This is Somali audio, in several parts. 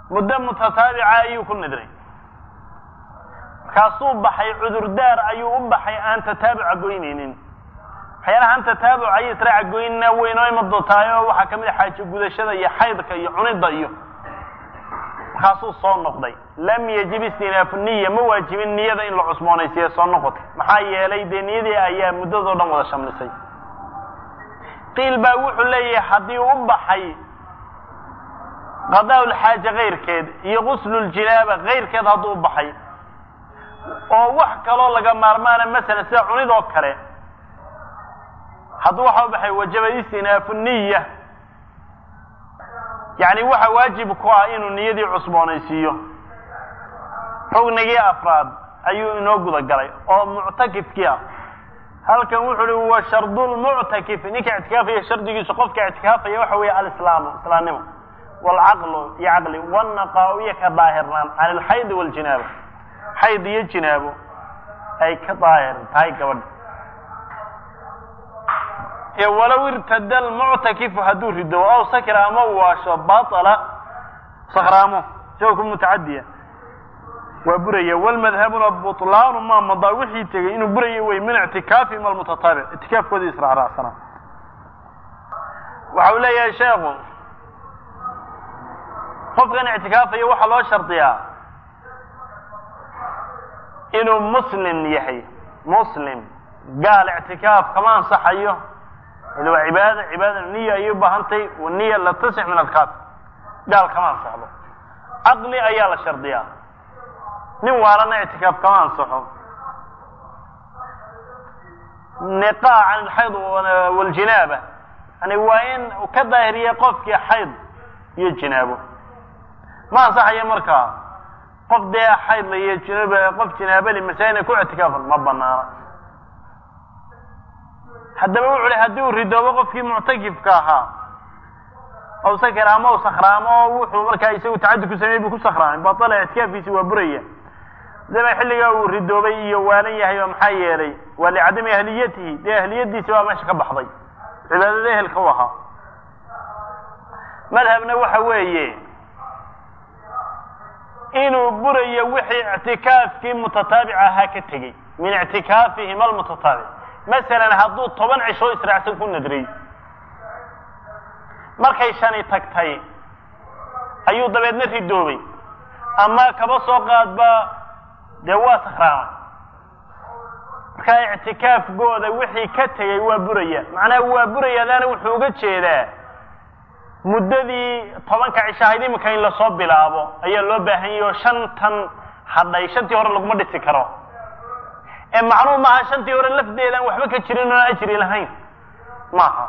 muddo mutataabica ayuu ku nidray markaasuu baxay cudurdaar ayuu u baxay aan tataabuca goynaynin waxyaalaha aan tataabuca iyo israaca goynina weynoo ima doontahay oo waxaa kamid a xaajo gudashada iyo xaydka iyo cunidda iyo markaasuu soo noqday lam yajib istinaafu niya ma waajibin niyada in la cusboonaysiiye soo noqotay maxaa yeelay dee niyadii ayaa muddadoo dhan wada shamlisay qiil baa wuxuu leeyahay haddii u baxay qadaa lxaaja kayrkeed iyo gusluljinaaba kayrkeed hadduu u baxay oo wax kaloo laga maarmaana masalan sida cunid oo kale hadduu waxa u baxay wajaba istinaafu niya yacni waxa waajib ku ah inuu niyadii cusboonaysiiyo rugnigii afraad ayuu inoo guda galay oo muctakifkii ah halkan wuxu uhi wa shardulmuctakif ninka ictikaafaya shardigiisu qofka ictikaafaya waxa weeye alislaamu islaamnimo waalcaqlu iyo caqli wannaqaa iyo ka daahirnaan can alxaydi waljinaaba xayd iyo jinaabo ay ka daahir tahay gabadha walow irtada almuctakifu hadduu rido aw sakra ama u waasho baala sakraamo isagoo ku mutacadiya waa buraya walmadhabuna bulaanu ma madaa wixii tegey inuu buraya wey min ictikaafihim almutataabic ictikaafkoodii israacraacsana waxa uu leeyahay sheekhu qofkan ictikaafaya waxaa loo shardiyaa inuu muslim yahay muslim gaal ictikaaf kama ansaxayo ila waa cibaada cibaada niya ayay ubaahantahy niya la tasix min alkaaf gaal kama ansaxdo caqli ayaa la shardiyaa nin waalana ictikaaf kama ansaxo niqaa can alxayd waljinaaba yani waa in ka daahiriya qofkii xayd iyo jinaabo ma ansaxayo markaa qof dee xaydla iyo jinaab qof jinaabali masaajina ku ictikaafan ma banaana haddaba wuxu uhi haddii uu ridoobo qofkii muctakifka ahaa aw sakra ama u sakraamo wuxuu markaa isagu tacadi ku sameeyey buu ku sakraamay batala ictikaafkiisi waa buraya daba xilligaa uu ridoobay iyo waalan yahay oo maxaa yeelay waa licadami ahliyatihi dee ahliyadiisi baa meesha ka baxday cibaadada ehelka u ahaa madhabna waxa weeye inuu burayo wixii ictikaafkii mutataabic ahaa ka tegey min ictikaafihim almutataabic masalan hadduu toban cishoo israacsan ku nadray markay shani tagtay ayuu dabeedna ridoobay ama kaba soo qaadba dee waa sakraamay markaa ictikaafkooda wixii ka tegey waa buraya macnaha waa buraya adaana wuxuu uga jeedaa muddadii tobanka cishahayd iminka in lasoo bilaabo ayaa loo baahan yahi oo shantan hadhay shantii hore laguma dhisi karo ee macnuhu maaha shantii hore lafdeedaan waxba ka jirin oon ajri lahayn maaha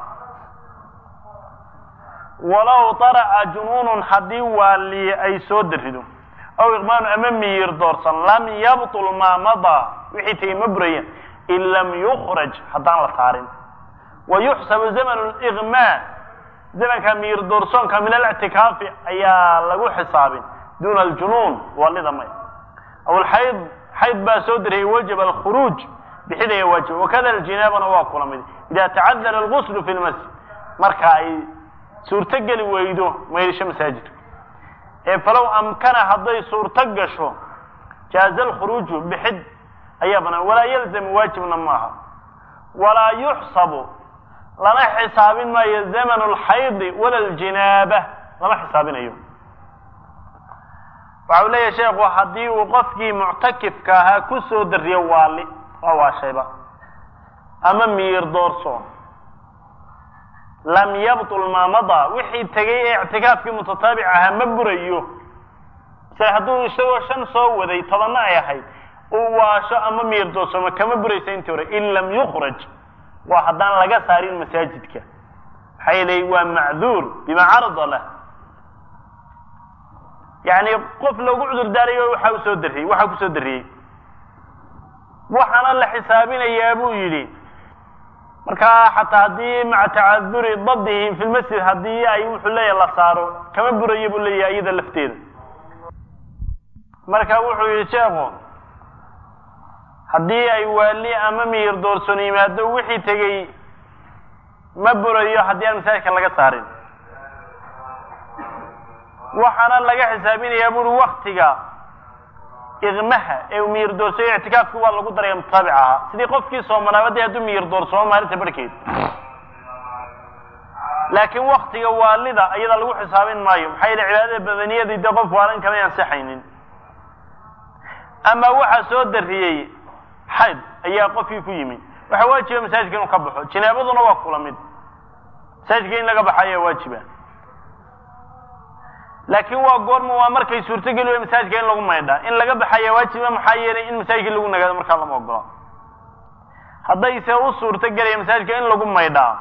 walow daraca junuunun haddii waali ay soo darido aw iqmaanu ama miyir doorsan lam yabtul maa madaa wixii tegey ma buraya in lam yukraj haddaan la saarin wa yuxsabu zamanu liqmaa zamanka miyir doorsoonka min alictikaafi ayaa lagu xisaabin duuna aljunuun waalida may aw alxayd xayd baa soo dirayay wajaba alkhuruuj bixidaya waajib wakada aljinaabana waa kula mid ida tacadara alguslu fi lmasjid marka ay suurtogeli weydo maydhisho masaajidka ee falow amkana hadday suurto gasho jaaza alkhuruuju bixid ayaa banaan walaa yalzamu waajibna maaha walaa yuxsabu lama xisaabin maayo zamanu alxaydi wala aljinaaba lama xisaabinayo waxa uu leeyahay sheekhu haddii uu qofkii muctakifka ahaa ku soo dariyo waali waa waashayba ama miyir doorsoon lam yabtul maa madaa wixii tegay ee ictikaafkii mutataabic ahaa ma burayo misale hadduu isagoo shan soo waday tobanna ay ahayd uu waasho ama miyir doorsoomo kama buraysa intii hore in lam yukraj waa haddaan laga saarin masaajidka maxaa yeelay waa macduur bima carada lah yani qof loogu cudur daarayo waxa usoo dariyey waxaa kusoo dariyey waxaana la xisaabinayaa buu yidhi markaa xataa haddii maca tacaduri dabdihim fi lmasjid haddii ay wuxuu leeyahay la saaro kama burayo buu leeyahay iyada lafteeda marka wuxuu yihi sheekhu haddii ay waali ama miyir doorsoon yimaado wixii tegey ma burayo haddii aan masaajidka laga saarin waxaana laga xisaabinayaa buuri waktiga iqmaha ee miyir doorsooyo ictikaafki waa lagu daraya mutaabic ahaa sidii qofkii soomanaabadii hadduu miyir doorsoomo maalinta barhkeed laakiin waktiga waalida iyada lagu xisaabin maayo maxaa yeele cibaadada badaniyadii dee qof waalan kamay ansixaynin ama waxaa soo dariyey xayd ayaa qofkii ku yimi waxaa waajiba masaajidka inuu ka baxo jinaabaduna waa kula mid masaajidka in laga baxo ayaa waajiba laakiin waa goorma waa markay suurtogeli wey masaajidka in lagu maydhaa in laga baxaya waajiba maxaa yeelay in masaajidka lagu nagaado markaa lama ogola haddayse u suurto gelaya masaajidka in lagu maydhaa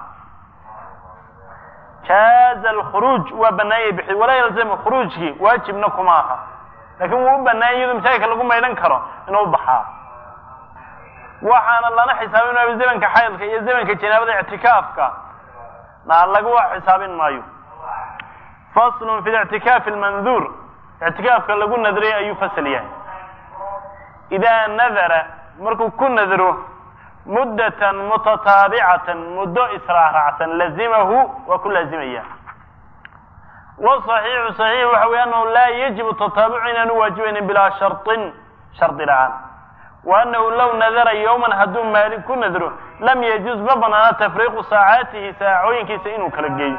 jaaza alkhuruuj waa banaanyay bixi walaa yalzamu khuruujkii waajibna kuma aha laakiin wuu u banaanya iyadoo masaajidka lagu maydhan karo inuu baxaa waxaana lana xisaabin maayo zamanka xaydka iyo zamanka janaabada ictikaafka na lagu xisaabin maayo faslun fi lictikaafi almanduur ictikaafka lagu nadray ayuu fasal yahay idaa nadara markuu ku nadro muddatan mutataabicatan muddo israacraacsan lazimahu waa ku laazimaya waصaxiixu صaxiix waxa wey anahu laa yajibu tataabucu inaanu waajibaynin bilaa sharطin shardi la-aan wa anahu low nadara yowman hadduu maalin ku nadro lam yajuz ma banaana tafriiqu saacaatihi saacooyinkiisa inuu kala geeyo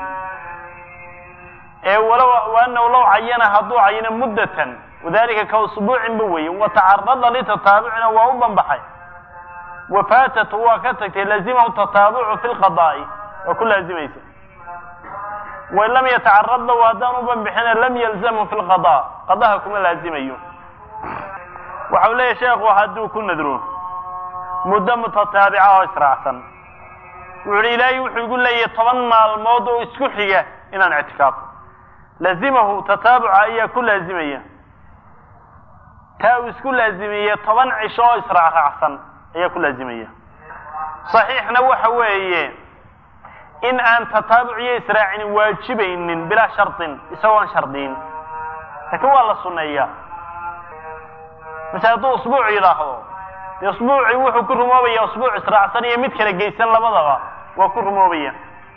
ee walow anahu low cayana hadduu cayino muddatan wadalika ka usbuucinba weeye watacarada litataabucina waa u banbaxay wafaatatu waa ka tagtay lazimahu tataabucu fi lqadaa'i waa ku laazimaysa wain lam yatacarad lahu haddaan u banbixina lam yalzamhu fi lqada qadaha kuma laazimayo waxau leeyahy sheekhu hadduu ku nadro muddo mutataabica oo israacsan wuxu hi ilaahay wuxuu igu leeyahay toban maalmood oo isku xiga inaan ictikaafo lazimahu tataabuca ayaa ku laazimaya taa uu isku laazimiye toban cisho oo israacraacsan ayaa ku laazimaya saxiixna waxa weeye in aan tataabuc iyo israacini waajibaynin bilaa shardin isagoon shardiyin laakiin waa la sunneeyaa mase hadduu usbuuc yidhaahdo dee usbuucii wuxuu ku rumoobaya usbuuc israacsan iyo mid kala geysan labadaba waa ku rumoobaya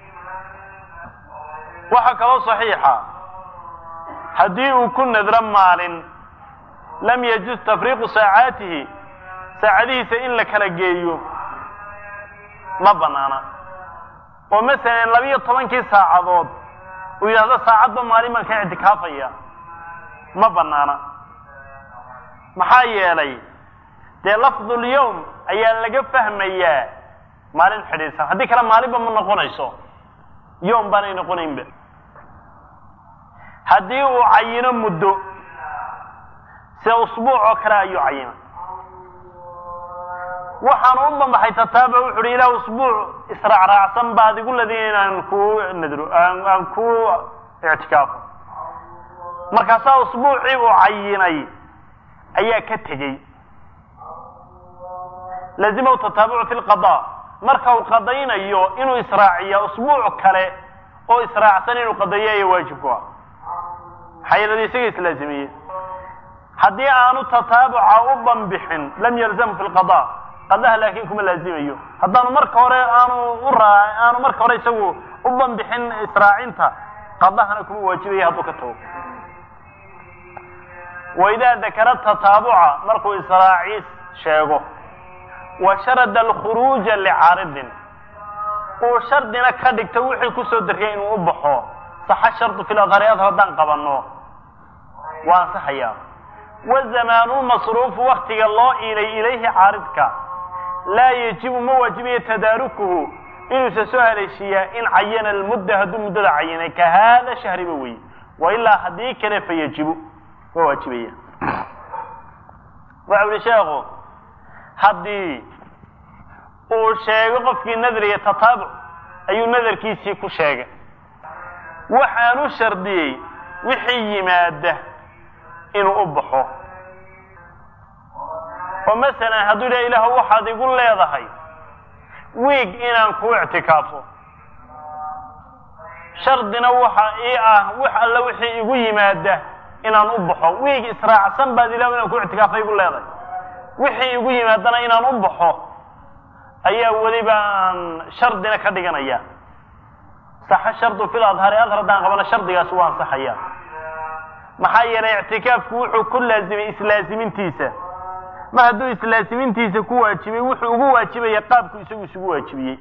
waxaa kaloo saxiixa haddii uu ku nadro maalin lam yajuz tafriiqu saacaatihi saacadihiisa in la kala geeyo ma banaana oo masalan labiyo tobankii saacadood uu yidhahdo saacadba maalin baan ka ictikaafaya ma banaana maxaa yeelay dee lafdulyawm ayaa laga fahmayaa maalin xidhiidsan haddii kale maalinba ma noqonayso yowm baanay noqonaynba haddii uu cayino muddo sida usbuuc oo kale ayuu cayina waxaanu u banbaxay tataabuc wuxu uhi ilah usbuuc israacraacsan baad igu ladin inaan ku nadro aan ku ictikaafo markaasaa usbuucii uu cayinay ayaa ka tegey lazimahu tataabucu fi lqada marka uu qadaynayo inuu israaciya usbuuc kale oo israacsan inuu qadayo ayaa waajib ku ah maxaa yeelada isaga islaazimiyey haddii aanu tataabuca u banbixin lam yalzamhu fi lqada qadaha laakin kuma laazimayo haddaanu marka hore aanu u raa aanu marka hore isagu u banbixin israacinta qadahana kuma waajibaya hadduu ka tago waidaa dakara tataabuca markuu israaciis sheego wa sharada alkhuruuja licaaridin uu shardina ka dhigto wixii kusoo dariyay inuu u baxo saxa shardu fi ladhari adhar haddaan qabanno waa ansaxayaa wazamaanu masruufu waktiga loo iilay ilayhi caaridka laa yajibu ma waajibayo tadaarukuhu inuusa soo haleeshiiyaa in cayana almudda hadduu muddada cayinay ka haada shahriba wey wa ilaa haddii kale fa yajibu waa waajibaya waxau yihi sheekhu haddii uu sheego qofkii nadriya tataabuc ayuu nadarkiisii ku sheegay waxaanu shardiyey wixii yimaada inuu u baxo oo masalan hadduu yidhaha ilaahu waxaad igu leedahay wiig inaan kuu ictikaafo shardina waxa ii ah wax alla wixii igu yimaada inaan u baxo wiig israacsan baad ilahu inaan ku ictikaafa igu leedahay wixii igu yimaadana inaan u baxo ayaa weliba aan shardina ka dhiganaya saxa shardu fil adhari adhar haddaan qabana shardigaasi waa ansaxaya maxaa yeelay ictikaafku wuxuu ku laazimay islaasimintiisa mar hadduu islaasimintiisa ku waajibay wuxuu ugu waajibaya qaabku isagu isugu waajibiyey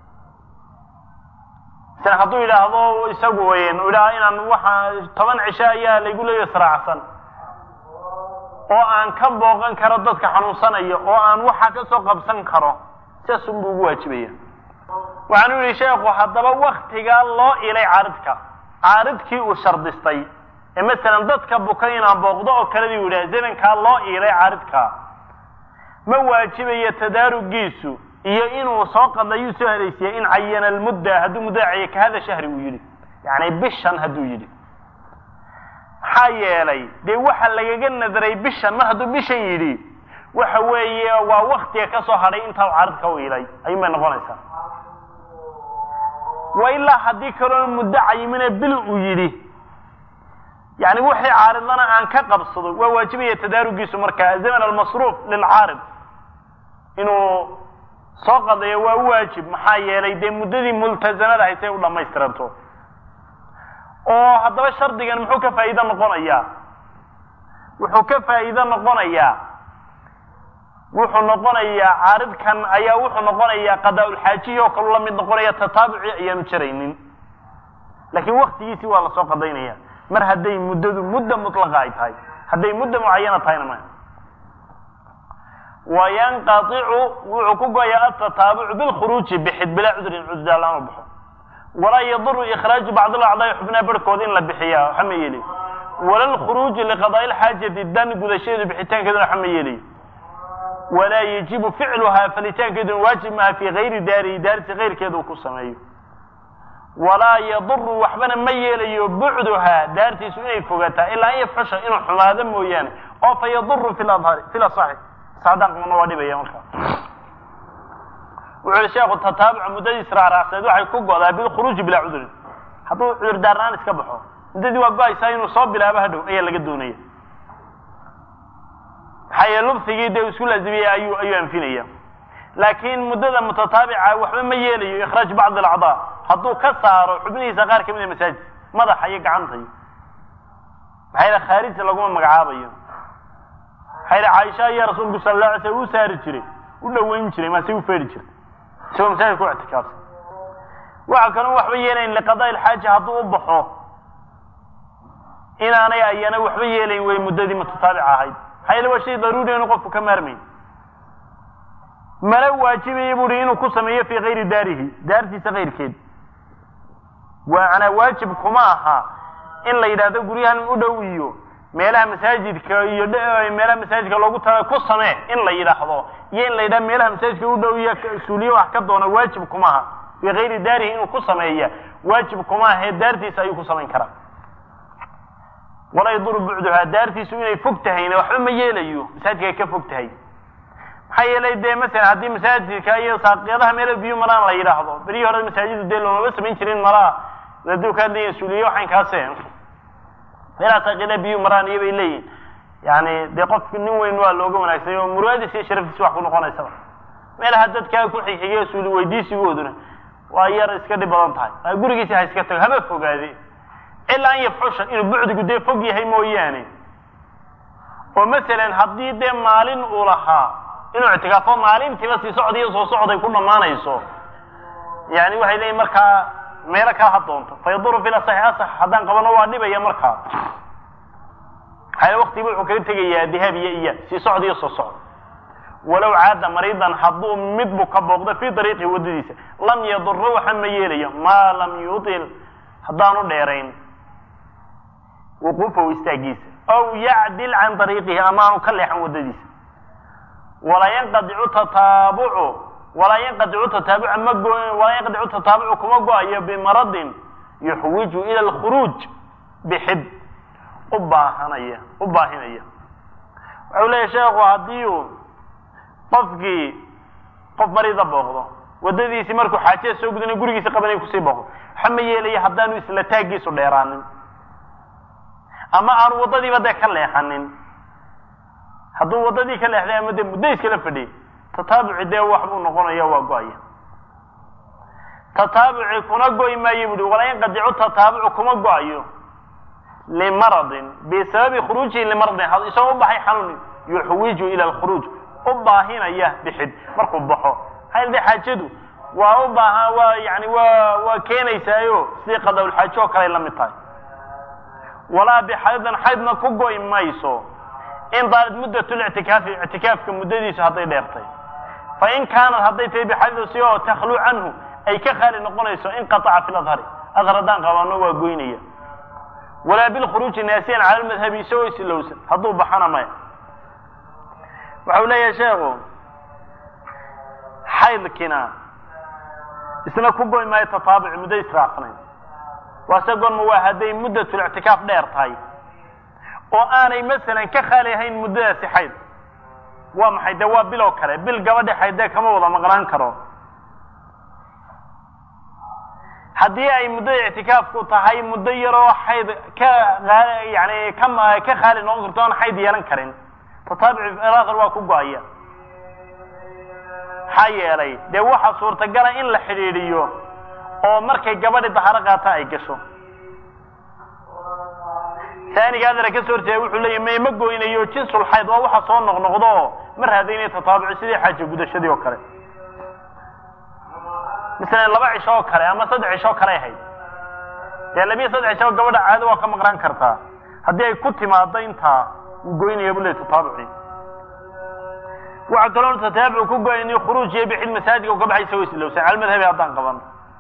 misala hadduu yidhaahdo isagu weyn idhaha inaan waxa toban cisho ayaa laygu leeya israacsan oo aan ka booqan karo dadka xanuunsanaya oo aan waxa ka soo qabsan karo sidaas unbuu ugu waajibaya waxaanu yihi sheekhu haddaba waktigaa loo ilay caaridka caaridkii uu shardistay ee masalan dadka buka inaan booqdo oo kaledii u yidhaha zamankaa loo iilay caaridka ma waajibayo tadaarugiisu iyo inuu soo qadlayuu soo haleysiyay in cayana almudda hadduu mudda caye ka hada shahri uu yidhi yani bishan hadduu yidhi maxaa yeelay dee waxa lagaga nadaray bishan mar hadduu bishan yidhi waxa weeye waa waktiga ka soo hadhay intaa caaridka u ilay ayuun bay noqonaysaa wa ilaa haddii kaloo muddo cayimine bil uu yidhi yani wixii caaridlana aan ka qabsado waa waajibaya tadaarugiisu markaa zaman almasruuf lilcaarid inuu soo qadayo waa waajib maxaa yeelay dee muddadii multazamada ahayd say u dhamaystiranto oo haddaba shardigan muxuu ka faa'iido noqonayaa wuxuu ka faa'iido noqonayaa wuxuu noqonayaa caaridkan ayaa wuxuu noqonayaa qadaa-ulxaajihi oo kalu la mid noqonaya tataabuci ayaanu jaraynin laakiin waktigiisii waa lasoo qadaynaya mar hadday muddadu mudda mutlaqa ay tahay hadday mudda mucayana tahayna ma wayanqaicu wuxuu ku goya atataabucu bilkhuruuji bixid bilaa cudrin cudurdaar lama baxo walaa yaduru ikhraaju bacd alacdaai xubnaha barhkood in la bixiya waxa ma yeelayo wala lkhuruuju liqadaai lxaajati dan gudashadeedu bixitaankeeduna waxa ma yeelayo walaa yajibu ficluhaa falitaankeeduna waajib maha fii gayri daarihi daarti kayrkeeda uu ku sameeyo walaa yaduru waxbana ma yeelayo bucduhaa daartiisu inay fogataa ilaa an yafxusha inuu xumaado mooyaane oo fa yaduru fi ladhari fi lasaxi saadaaqmana waa dhibaya markaa wuxuu yihi sheekhu tataabuca muddadiis raaraacsaneed waxay ku godaa bilkhuruuji bilaa cudurin hadduu cudur daarnaan iska baxo muddadii waa go-aysaa inuu soo bilaabo hadhow ayaa laga doonaya maxaa yeele lubsigii dee isku laazimiyey ayuu ayuu anfinaya laakiin muddada mutataabica waxba ma yeelayo ikhraaj bacd alacdaa hadduu ka saaro xubnihiisa qaar kamid a masaajid madaxa iyo gacanta iyo maxaa yeele khaarija laguma magacaabayo maxaa yeele caaisha ayaa rasuulku sala la alay slam u saari jiray u dhaweyn jiray maase u feeri jiray isagoo masaajid ku ictikaafsan waxa kaloo waxba yeelayn liqadaa ilxaaja hadduu u baxo inaanay ayana waxba yeelayn way muddadii mutataabica ahayd maxaa yeele waa shay daruuri inu qofku ka maarmayn mala waajibaya buuhi inuu ku sameeyo fii kayri daarihi daartiisa kayrkeed waana waajib kuma aha in la yidhaahdo guryahan u dhow iyo meelaha masaajidka iyo meelaha masaajidka loogu tala ku samee in la yidhaahdo iyo in la yidhahdo meelaha masaajidka u dhow iyo suuliye wax ka doona waajib kuma aha fii kayri daarihi inuu ku sameeya waajib kuma ahee daartiisa ayuu ku samayn karaa walaa yaduru bucduhaa daartiisu inay fog tahayna waxba ma yeelayo masaajidka ay ka fog tahay maxaa yeelay dee masalan haddii masaajidka iyo saaqyadaha meelo biyo maraan la yidhaahdo berihii hore masaajidu dee loomaba samayn jirin malaa haduu ka hadlaya suuliye waxayn kaase meelaha saaqyadaha biyo maraan iyo bay leeyihin yani dee qofki nin weyn waa looga wanaagsanya oo muraadiisa iyo sharaftiisa wax ku noqonaysaba meelaha dadkaa ku xigxigayo suuli weydiisigooduna waa yar iska dhib badan tahay gurigiisa ha iska tago haba fogaade ilaa an yafxusha inuu bucdigu dee fog yahay mooyaane oo masalan haddii dee maalin uu lahaa inuu ictikaafo maalintiiba sii socda iyo soo socday ku dhammaanayso yani waxay leeyihin markaa meelo kala ha doonto fa yaduru fi lasaxi asax haddaan qabano waa dhibaya markaa maxaa waktigiba wuxuu kaga tegayaa dihaab iyo iya sii socda iyo soo socda walow caada mariidan hadduu mid bu ka booqdo fii dariiqi waddadiisa lam yaduro waxa ma yeelayo maa lam yutil haddaanu dheerayn wuquufahu istaagiisa aw yacdil can dariiqihi amaanu ka leexan waddadiisa walaa yanqadicu tataabucu walaa yanqadicu tataabuca ma go walaa yanqadicu tataabucu kuma go-ayo bimaradin yuxwiju ila alkhuruuj bixid u baahanaya u baahinaya wuxuu leeyahy sheekhu haddii uu qofkii qof mariida booqdo waddadiisii markuu xaajada soo gudana gurigiisa qabanay kusii booqdo waxa ma yeelaya haddaanu isla taaggiisu dheeraanin ama aanu waddadiiba dee ka leexanin hadduu waddadii ka leexday ama dee muddo iskala fadhiyay tataabuci dee wax buu noqonaya waa go-aya tataabuci kuna goy maayo buuhi walaa yanqadicu tataabucu kuma go-ayo limaradin bisababi khuruujihi limaradin isagoo u baxay xanuun yuxwiju ila alkhuruuj u baahinaya bixid markuu baxo maxaa de xaajadu waa u baahan waa yani waa waa keenaysaayo sidii qadawlxaajo oo kale la mid tahay walaa bixaydin xaydna ku goy mayso in daalid muddat lictikaafi ictikaafka muddadiisu hadday dheertay fa in kaanat hadday tahay bixaydin si oo takhlu canhu ay ka khaali noqonayso inqataca fi ladhari adhar haddaan qabaano waa goynaya walaa bilkhuruuji naasiyan cala lmadhabi isagoo isilowsan hadduu baxana maya waxau leeyahay sheekhu xaydkina isna ku goy maayo tataabuci muddo israacsanayn waase goorma waa hadday muddatlictikaaf dheer tahay oo aanay masalan ka khaali ahayn muddadaasi xayd waa maxay dee waa bil oo kale bil gabadha xaydee kama wada maqnaan karo haddii ay muddada ictikaafku tahay muddo yaroo xayd ka yani ka ka khaali noqon karto aan xayd yeelan karin tataabuci akhar waa ku go-aya maxaa yeelay dee waxaa suurtagala in la xidhiidhiyo oo markay gabadhi daharo qaata ay gasho taaniga adara ka soo horjeeda wuxuu leeyahy may ma goynayo jinsul xayd waa waxa soo noqnoqdo oo ma raadaynayo tataabuci sidii xaaja gudashadii oo kale masalan laba cisho oo kale ama saddex cisho oo kale ahayd dee labiya saddex cisho gabadha caado waa ka maqnaan kartaa haddii ay ku timaado intaa uu goynaya bu leey tataabuci waxaa kaloo tataabuc ku goyni khuruuj iyo bixid masaajidka u ka baxay isagoo islowsan cala madhabi haddaan qaban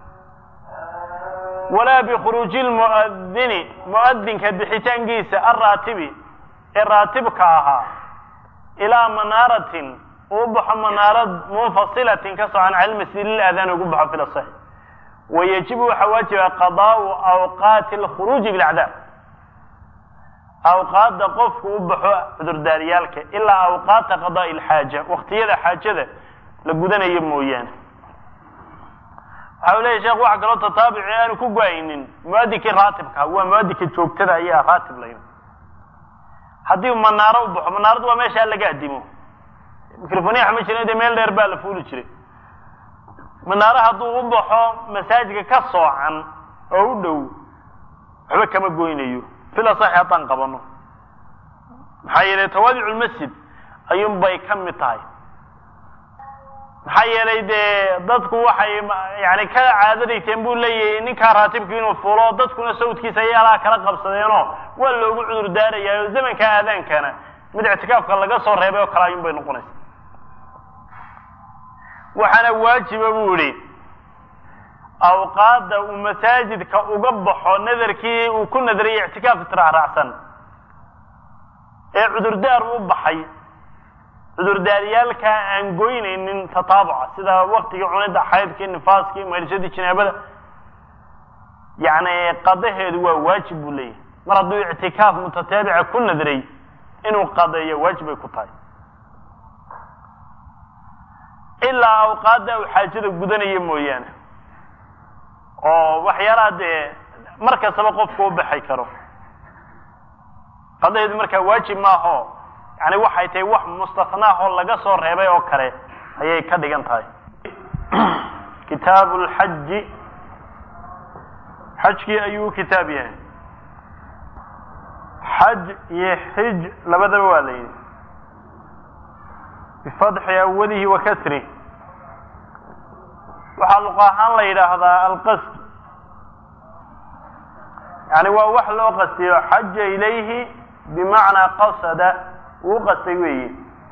walaa bikhuruuji lmu'adini mu'adinka bixitaankiisa alraatibi ee raatibka ahaa ilaa manaaratin uu baxo manaarad munfasilatin ka socan cala masjid liladaan ugu baxo fi lasax wayajibu waxaa waajiba qadaau awqaati alkhuruuji bilacdaab awqaadda qofku u baxo cudurdaaryaalka ilaa awqaata qadaai alxaaja waqtiyada xaajada la gudanayo mooyaane waxa u leyahy sheekh waxa kaloo tataabuci aanu ku go-aynin muadinkii raatibka waa muadinka joogtada ayaa raatib layn haddii manaaro u baxo manaaradu waa meeshaa laga adimo microfonia ma jirin de meel dheer baa la fuuli jiray manaaro hadduu u baxo masaajidka ka soocan oo u dhow waxba kama goynayo fila saxi haddaan qabano maxaa yeelay tawaadicu lmasjid ayuun bay ka mid tahay maxaa yeelay dee dadku waxay yani ka caadadayseen buu leeyahay ninkaa raatibku inuu fulo dadkuna sawdkiisa ayay alaa kala qabsadeenoo waa loogu cudur daarayaa oo zamanka aadaankana mid ictikaafka laga soo reebay oo kale ayuun bay noqonaysa waxaana waajiba buu yihi awqaadda uu masaajidka uga baxo nadarkii uu ku nadarayay ictikaaf israacraacsan ee cudurdaar u baxay cudurdaaryaalka aan goynaynin tataabuca sida waktigii cunida xaydkii nifaaskii maydhashadii jinaabada yani qadaheedu waa waajib buu leeyahay mar hadduu ictikaaf mutataabica ku nadray inuu qadeeyo waajib bay ku tahay ilaa awqaadda uu xaajada gudanaya mooyaane oo waxyaalaha dee mar kastaba qofku u baxay karo qadaheedu markaa waajib maaho yani waxay tahay wax mustasnaah oo laga soo reebay oo kale ayay ka dhigan tahay kitaabu lxaji xajkii ayuu kitaab yahay xaj iyo xij labadaba waa la yidhi bifatxi awalihi wa kasrih waxaa luqa ahaan la yidhaahdaa alqasd yani waa wax loo qastiyo xaja ilayhi bimacnaa qasada uu qastay weeye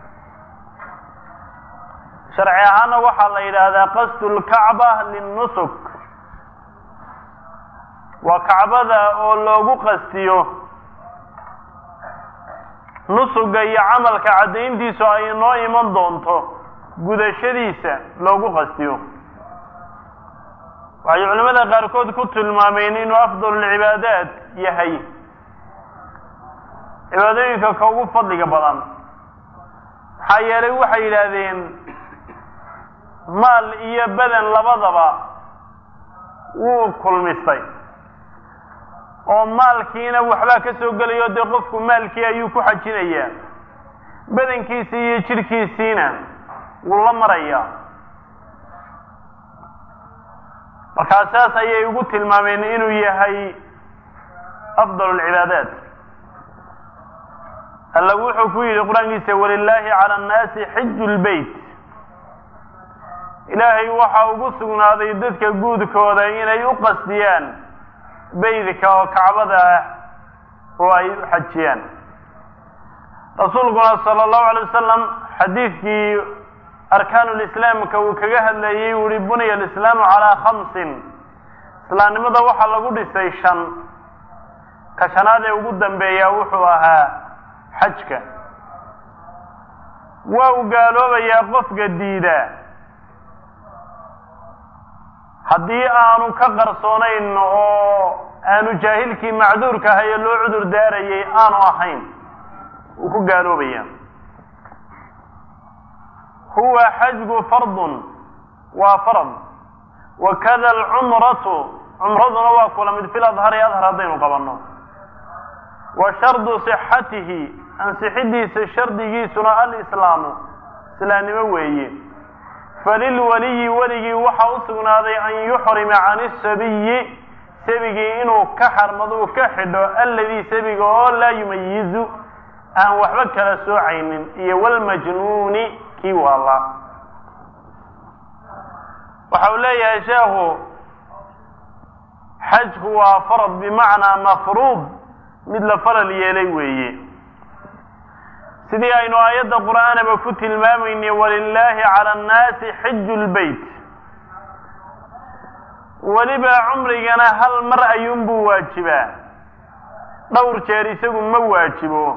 sharci ahaana waxaa la yidhaahdaa qasdu lkacba linnusuk waa kacbada oo loogu qastiyo nusuga iyo camalka caddayntiisu ay noo iman doonto gudashadiisa loogu qastiyo waxay culimmada qaarkood ku tilmaameen inuu afdal lcibaadaat yahay cibaadooyinka ka ugu fadliga badan maxaa yeelay waxay yidhaahdeen maal iyo badan labadaba wuu kulmistay oo maalkiina waxbaa ka soo gelayo dee qofku maalkii ayuu ku xajinayaa badankiisii iyo jidhkiisiina wuu la marayaa markaa saas ayay ugu tilmaameen inuu yahay afdal alcibaadaat alla wuxuu ku yidhi qur-aankiisa walilaahi cala annaasi xiju lbeyt ilaahay waxaa ugu sugnaaday dadka guudkooda inay u qasdiyaan beydka oo kacbada ah oo ay u xajiyaan rasuulkuna sala allahu alay wasalam xadiidkii arkaanu lislaamka uu kaga hadlayay uu yihi buniya alislaamu calaa khamsin islaamnimada waxaa lagu dhisay shan ka shanaad ee ugu dambeeya wuxuu ahaa xajka waa uu gaaloobayaa qofka diida haddii aanu ka qarsoonayn oo aanu jaahilkii macduurka ahay ee loo cudur daarayay aanu ahayn wuu ku gaaloobaya huwa xajgu fardun waa farad wakada alcumratu cumraduna waa kula mid fil adhari adhar haddaynu qabanno wa shardu sixatihi ansixidiisa shardigiisuna alislaamu islaamnimo weeye falilwaliyi weligii waxaa u sugnaaday an yuxrima can isabiyi sabigii inuu ka xarmado u ka xidho alladii sabiga oo laa yumayizu aan waxba kala soocaynin iyo walmajnuuni kii waala waxa uu leeyahay sheekhu xajku waa farad bimacnaa mafruud mid la faral yeelay weeye sidii aynu aayadda qur'aanaba ku tilmaamaynay walilaahi cala annaasi xiju lbeyt weliba cumrigana hal mar ayuunbuu waajibaa dhowr jeer isagu ma waajibo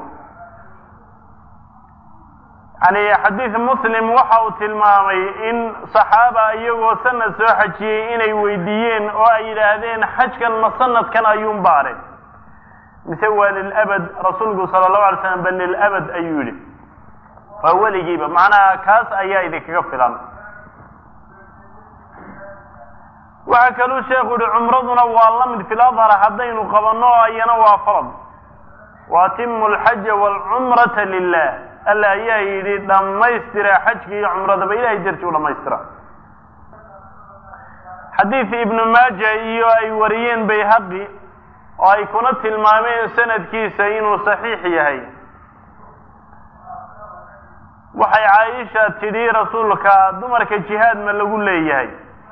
yani xadiid muslim waxa uu tilmaamay in saxaaba iyagoo sanad soo xajiyey inay weydiiyeen oo ay yidhaahdeen xajkan ma sanadkan ayuun baare mise waa lilabad rasuulku sala allahu alay slam bal lilabad ayuu yidhi waa weligiiba macnaha kaas ayaa idinkaga filan waxaa kaluu sheekhu yihi cumraduna waa la mid fil adhar haddaynu qabanno ayana waa farad waatimu alxaja waalcumrata lilah alla ayaa yidhi dhammaystira xajka iyo cumradaba ilahay darti u dhammaystira xadiid ibnu maaja iyo ay wariyeen bayhaqi oo ay kuna tilmaameen sanadkiisa inuu saxiix yahay waxay caaisha tidhi rasuulka dumarka jihaad ma lagu leeyahay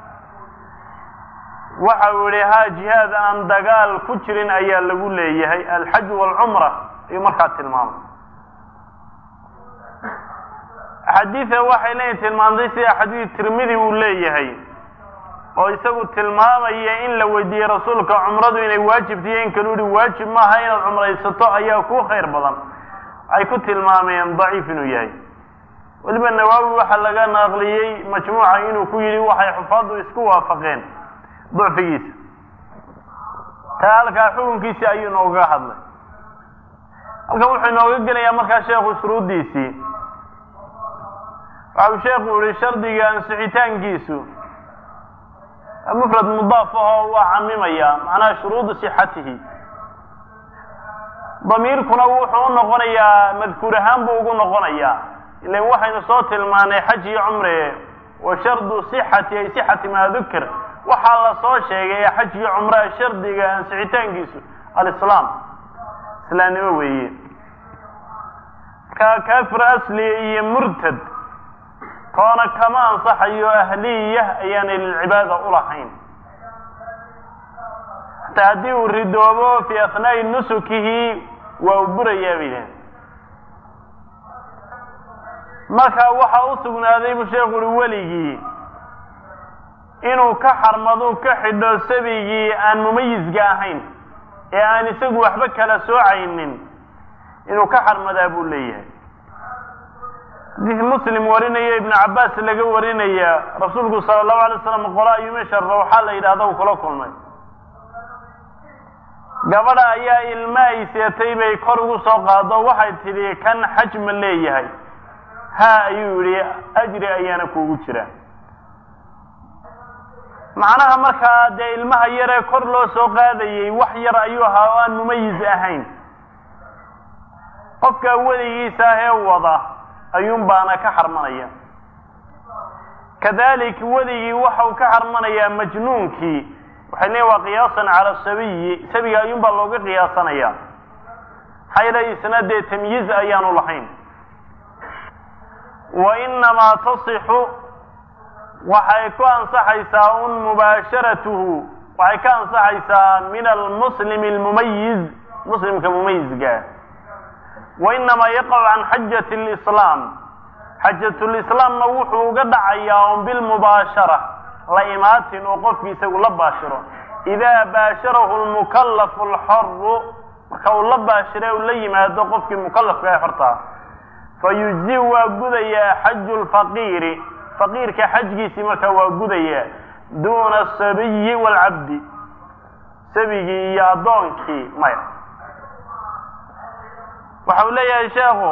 waxa uu yihi ha jihaad aan dagaal ku jirin ayaa lagu leeyahay alxaj waalcumra ayuu markaa tilmaamay axaadiida waxay leeyihin tilmaantay sida xadiid tirmidi uu leeyahay oo isagu tilmaamaya in la weydiiyey rasuulka cumradu inay waajibtiyo in kalu yihi waajib maaha inaad cumraysato ayaa ku khayr badan ay ku tilmaameen daciif inuu yahay weliba nawaawi waxaa laga naqliyey majmuuca inuu ku yidhi waxay xufaaddu isku waafaqeen ducfigiisa taa halkaa xukunkiisii ayuu noogaga hadlay halkan wuxuu inooga gelayaa markaa sheekhu shuruuddiisii waxa uu sheekhu yihi shardiga ansixitaankiisu mufrad mudaaf ahoo waa camimaya macnaha shuruudu sixatihi damiirkuna wuxuu u noqonayaa madkuur ahaan buu ugu noqonayaa ilan waxaynu soo tilmaanay xaj iyo cumre wa shardu sixati ay sixati maa dukir waxaa la soo sheegay ee xaj iyo cumraha shardiga ansixitaankiisu alislaam islaamnimo weeye ka kaafir asli iyo murtad toona kama ansaxayo ahliya ayaanay lilcibaada ulahayn hataa haddii uu ridoobo fii asnaa'i nusukihi waa u burayaa bay idhahen marka waxaa u sugnaaday buu sheekhu uhi weligii inuu ka xarmadu ka xidho sabigii aan mumayizka ahayn ee aan isagu waxba kala soocaynin inuu ka xarmadaa buu leeyahay xadiis muslim warinaya ibnu cabbaas laga warinaya rasuulku sala allahu alay slam qola ayumisharra waxaa la yidhahda u kula kulmay gabadha ayaa ilma ay seetay bay kor ugu soo qaado waxay tidhi kan xaj ma leeyahay ha ayuu yidhi ajri ayaana kuugu jira macnaha markaa dee ilmaha yaree kor loo soo qaadayey wax yar ayuu ahaa oo aan mumayiz ahayn qofka weligiisa ahee wada ayuun baana ka xarmanaya kadalik weligii waxau ka xarmanayaa majnuunkii waxay leeyiin waa qiyaasan cala sabiyi sabiga ayuun baa looga qiyaasanaya maxaa yeele isna dee tamyiiz ayaanu lahayn wa inamaa tasixu waxay ku ansaxaysaa un mubaasharatuhu waxay ka ansaxaysaa min almuslimi almumayiz muslimka mumayizga wa inamaa yaqacu can xajati lislaam xajatulislaamna wuxuu uga dhacayaa un bilmubaashara la imaatin oo qofki isagu la baashiro idaa baasharahu lmukallafu alxoru marka uu la baashire u la yimaado qofkii mukallafka ee xortaa fa yujzi waa gudayaa xaju lfaqiiri faqiirka xajgiisii markaa waa gudayaa duuna asabiyi waalcabdi sabigii iyo addoonkii maya waxa uu leeyahay sheekhu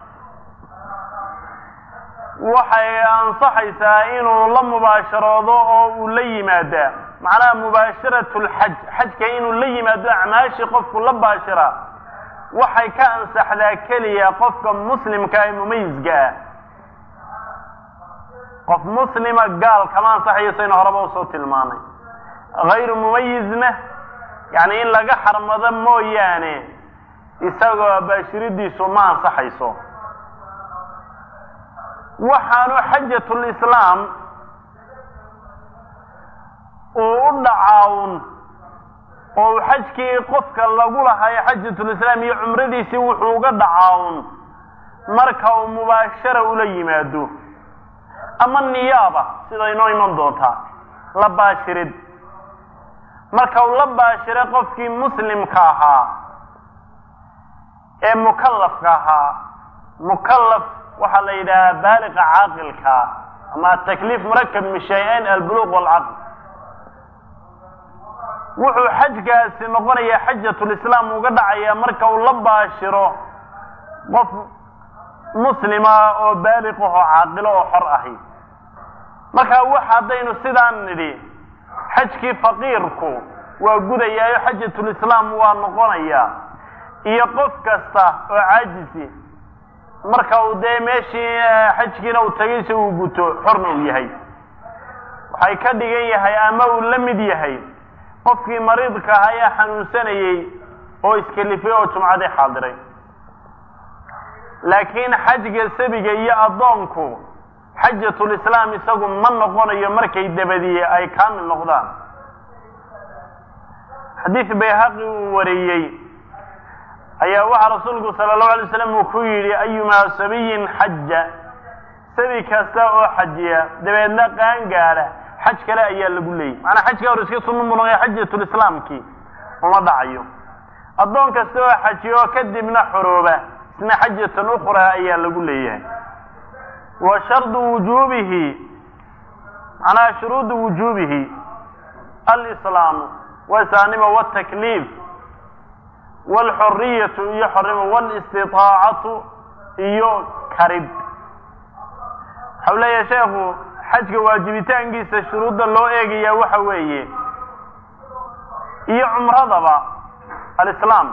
waxay ansaxaysaa inuu la mubaasharoodo oo uu la yimaadaa macnaha mubaasharatu lxaj xajka inuu la yimaado acmaashii qofku la baashira waxay ka ansaxdaa keliya qofka muslimka ee mumayizka ah qof muslima gaal kama ansaxayo saynu horeba usoo tilmaanay hayru mumayizna yani in laga xarmado mooyaane isagoo baashiridiisu ma ansaxayso waxaanu xajatulislaam uu u dhacaawun oo uu xajkii qofka lagu lahayo xajatulislaam iyo cumradiisii wuxuu uga dhacaawun marka uu mubaashara ula yimaado ama niyaaba sida inoo iman doontaa la baashirid marka uu la baashiro qofkii muslimka ahaa ee mukallafka ahaa mukallaf waxaa la yidhahaa baaliqa caaqilka ama takliif murakab min shay-ayn albuluq walcaql wuxuu xajkaasi noqonayaa xajatulislaam uga dhacayaa marka uu la baashiro qof muslima oo baaliqahoo caaqilo oo xor ahi marka wax haddaynu sidaan nidhi xajkii faqiirku waa gudayaayo xajatulislaam waa noqonayaa iyo qof kasta oo caajisi marka uu dee meeshii xajkiina uu tagaysa uu guto xorna uu yahay waxay ka dhigan yahay ama uu la mid yahay qofkii mariidka ahaa ee xanuunsanayey oo iskalifay oo jumcadii xaadiray laakiin xajga sabiga iyo addoonku xajatulislaam isagu ma noqonayo markay dabadiye ay kaamil noqdaan xadiid bayhaqi uu wariyey ayaa waxaa rasuulku sala allahu alay slam uu ku yidhi ayumaa sabiyin xaja sabi kasta oo xajiya dabeedna qaangaadha xaj kale ayaa lagu leeyay macanaa xajka hor iska sunnu munoqya xajatulislaamkii uma dhacayo addoon kasta oo xajiya oo kadibna xorooba isna xajatan ukhraa ayaa lagu leeyahay wa shardu wujuubihi macnaha shuruudu wujuubihi alislaamu wasaanima wاtakliif wاlxoriyatu iyo xornimo wاlistiطaacatu iyo karib waxau leeyahay sheekhu xajka waajibitaankiisa shuruudda loo eegaya waxa weeye iyo cumradaba alislaam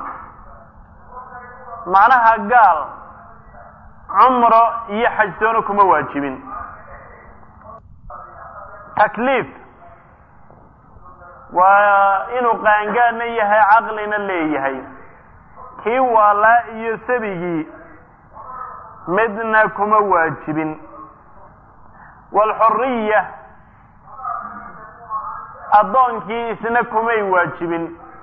macnaha gaal cumro iyo xajtoona kuma waajibin takliif waa inuu qaangaadna yahay caqlina leeyahay kii waalaa iyo sabigii midna kuma waajibin waalxoriya addoonkii isna kumay waajibin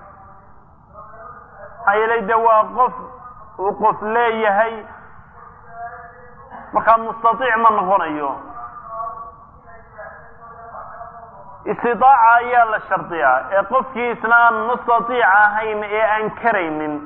maxaa yeelay de waa qof uu qof leeyahay markaa mustaiic ma noqonayo istidaaca ayaa la shardiyaa ee qofkii isna aan mustaiic ahayn ee aan karaynin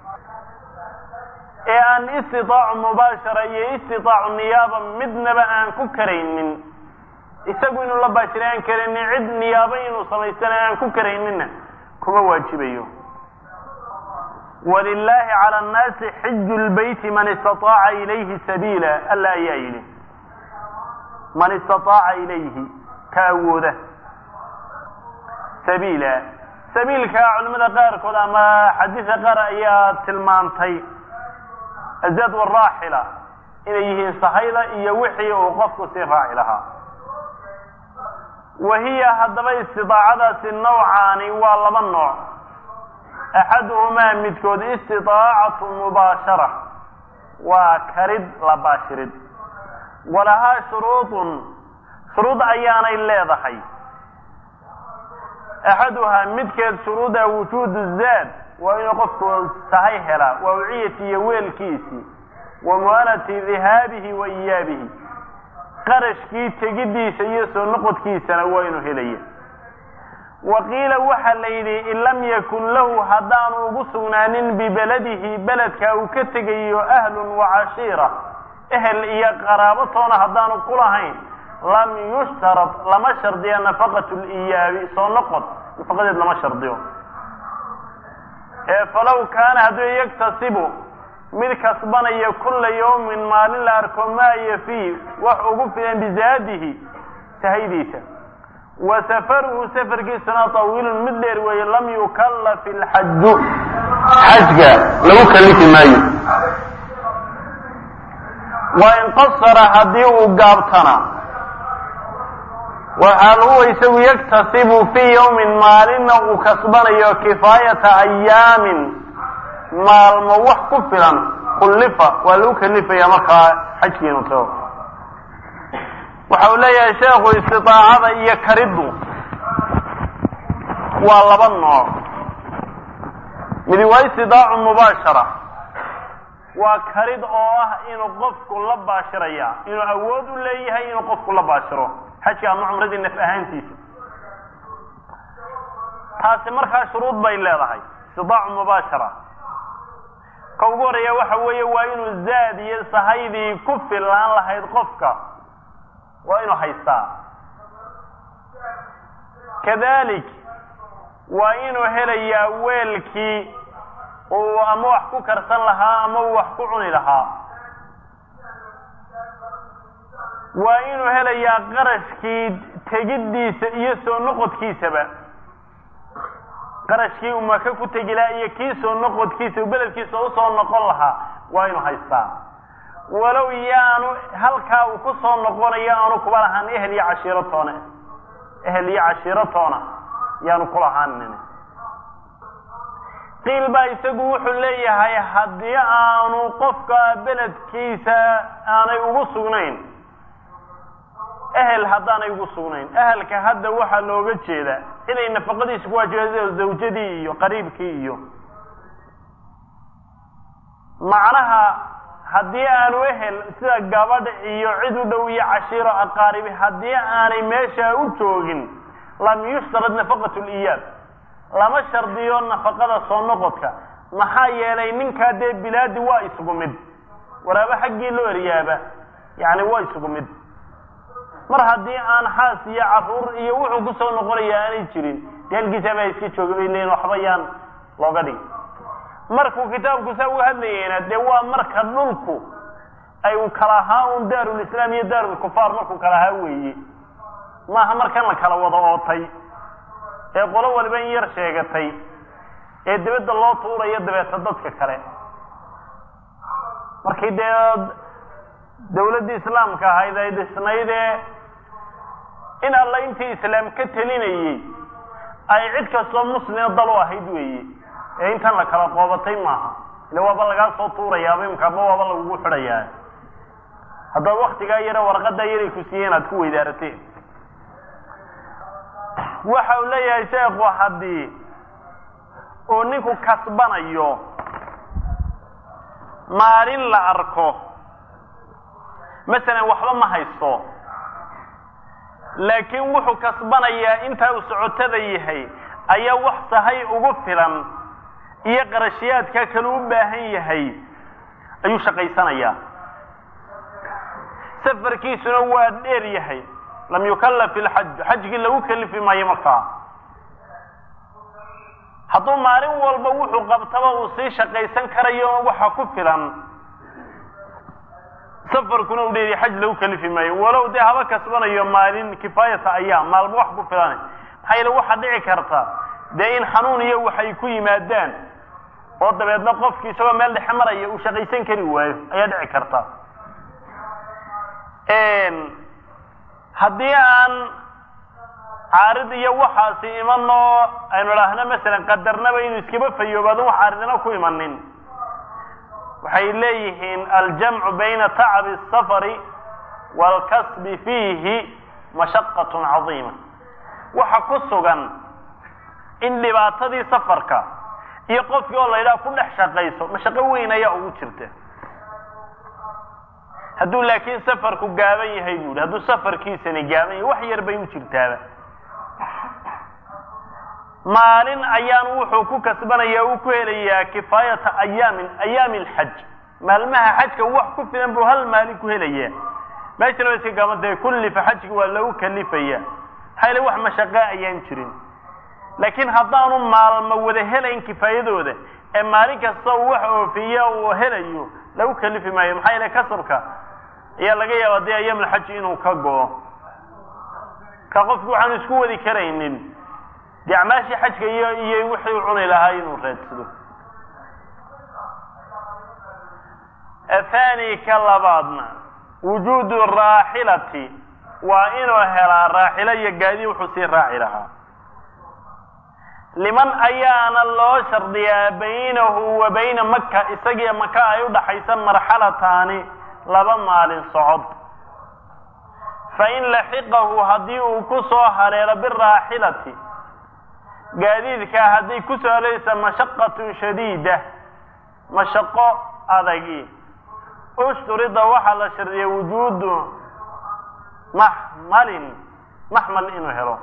ee aan istidaacu mubaashara iyo istidaacu niyaaba midnaba aan ku karaynin isagu inuu la baashira aan karaynin cid niyaabo inuu samaystana aan ku karayninna kuma waajibayo walilaahi cala annaasi xiju lbeyti man istaaaca ilayhi sabiila alla ayaa yidhi man istaaaca ilayhi ka awooda sabiila sabiilka culimada qaarkood ama xadiidka qaar ayaa tilmaantay azad waraaxila inay yihiin sahayda iyo wixii uu qofku sii raaci lahaa wa hiya haddaba istidaacadaasi nawcaani waa laba nooc axaduhumaa midkood istidaacatu mubaashara waa karid la baashirid walahaa shuruudun shuruud ayaanay leedahay axaduhaa midkeed shuruuda wujuudu zaad waa inuu qofku sahay helaa waa uciyati iyo weelkiisii wa mu'anati dihaabihi wa iyaabihi qarashkii tegiddiisa iyo soo noqodkiisana waa inuu helaya wa qiila waxaa la yidhi in lam yakun lahu haddaanu ugu sugnaanin bibaladihi beledka uu ka tegayo ahlun wa cashiira ehel iyo qaraabo toona haddaanu ku lahayn lam yushtarad lama shardiyo nafaqatu liyaabi soo noqod nafaqadeed lama shardiyo ee falow kaana hadduu yaktasibu mid kasbanaya kulla yawmin maalin la arko maa yafii wax ugu filan bizaadihi sahaydiisa wa safaruhu safarkiisuna tawiilun mid dheer weeye lam yukallaf ilxaju xajga lagu kalifi maayo wa in qasara haddii uu gaabtana waxaan u isagu yaktasibu fii yawmin maalinna uu kasbanayo kifaayata ayaamin maalmo wax ku filan kullifa waa lagu kalifaya markaa xajkiinu tago waxa uu leeyahay sheekhu istidaacada iyo kariddu waa laba nooc midi waa istidaacu mubaashara waa karid oo ah inuu qofku la baashiraya inuu awood u leeyahay inuu qofku la baashiro xajka ama cumradii naf ahaantiisa taasi markaa shuruud bay leedahay istidaacu mubaashara ka ugu horeeya waxa weeye waa inuu zaad iyo sahaydii ku filaan lahayd qofka waa inuu haystaa kadalik waa inuu helayaa weelkii uu ama wax ku karsan lahaa ama uu wax ku cuni lahaa waa inuu helayaa qarashkii tegiddiisa iyo soo noqodkiisaba qarashkii uu maka ku tegi lahaa iyo kii soo noqodkiisa bedelkiisa usoo noqon lahaa waa inuu haystaa walow yaanu halkaa uu ku soo noqonayo aanu kuba lahaan ehel iyo cashiiro toona ehel iyo cashiiro toona yaanu kulahaanin qiil baa isagu wuxuu leeyahay haddii aanu qofka beledkiisa aanay ugu sugnayn ehel haddaanay ugu sugnayn ehelka hadda waxaa looga jeedaa inay nafaqadiisa ku waajibayso zawjadii iyo qariibkii iyo macnaha haddii aanu ehel sida gabadh iyo cid u dhow iyo cashiiro aqaaribi haddii aanay meesha u joogin lam yushtarad nafaqatu liyaab lama shardiyo nafaqada soo noqodka maxaa yeelay ninkaa dee bilaadi waa isugu mid waraaba xaggii loo eryaaba yani waa isugu mid mar haddii aan xaas iyo caruur iyo wuxuu kusoo noqonaya aanay jirin dee halkiisaabaa iska jooga bay leeyiin waxba yaan looga dhig markuu kitaabku saa uga hadlayeyna dee waa marka dhulku ay u kala ahaa un daarulislaam iyo daarulkufaar markuu kala ahaa weeye maaha markan la kala wada ootay ee qolo waliba in yar sheegatay ee dibadda loo tuurayo dabeeta dadka kale markii dee dawladdii islaamka ahayd ay dhisnaydee in alla intii islaam ka telinayey ay cid kastoo muslima dal u ahayd weeye ee intan la kala qoobatay maaha ile waaba lagaa soo tuurayaaba imkaaba waaba lagugu xidhayaa haddaad waktigaa yare warqadaa yaray ku siiyeen aad ku weydaarateen waxa uu leeyahay sheekhu haddii uu ninku kasbanayo maalin la arko masalan waxba ma haysto laakiin wuxuu kasbanayaa intaa uu socotada yahay ayaa wax sahay ugu filan iyo qarashiyaadka kale u baahan yahay ayuu shaqaysanayaa safarkiisuna waa dheer yahay lam yukallaf ilxaj xajkii lagu kalifi maayo markaa hadduu maalin walba wuxuu qabtaba uu sii shaqaysan karayo waxa ku filan safarkuna u dheeriya xaj lagu kalifi maayo walow dee haba kasbanayo maalin kifaayata ayaam maalmo wax ku filan maxaa yeele waxaa dhici karta dee in xanuun iyo waxay ku yimaadaan oo dabeedna qofki isagoo meel dhexe maraya uu shaqaysan kari waayo ayaa dhici karta haddii aan caarid iyo waxaasi imanoo aynu idhaahno masalan qadarnaba inuu iskaba fayoobaado wax caaridna ku imanin waxay leeyihiin aljamcu bayna tacabi الsafari wاlkasbi fiihi mashaqaة cadiima waxa ku sugan in dhibaatadii safarka iyo qofkii oo la yidhaha ku dhex shaqayso mashaqo weyn ayaa ugu jirta hadduu laakiin safarku gaaban yahay bu ihi hadduu safarkiisani gaaban yahay wax yar bay u jirtaaba maalin ayaanu wuxuu ku kasbanaya uu ku helayaa kifaayata ayaamin ayaami alxaj maalmaha xajka wax ku filan buu hal maalin ku helayaa meeshana wa iska gaabantay kullifa xajka waa lagu kalifaya maxaa yale wax mashaqaa ayaan jirin laakiin haddaanu maalmo wada helayn kifaayadooda ee maalin kasta uu wax oofiya uu helayo lagu kalifi maayo maxaa yeele kasabka ayaa laga yaaba dee ayaamulxaji inuu ka go-o ka qofku waxaanu isku wadi karaynin dee acmaashii xajka iyo iyo wixii u cuni lahaa inuu raadsado athani ka labaadna wujuudu raaxilati waa inuu helaa raaxilo iyo gaadi wuxuu sii raaci lahaa liman ayaana loo shardiyaa baynahu wa bayna maka isagiiyo maka ay udhaxaysa marxalataani laba maalin socod fain laxiqahu haddii uu ku soo haleelo biraaxilati gaadiidkaa hadday ku soo halaysa mashaqatun shadiida mashaqo adagi ushturida waxaa la shardiyay wujuudu maxmalin maxmal inuu helo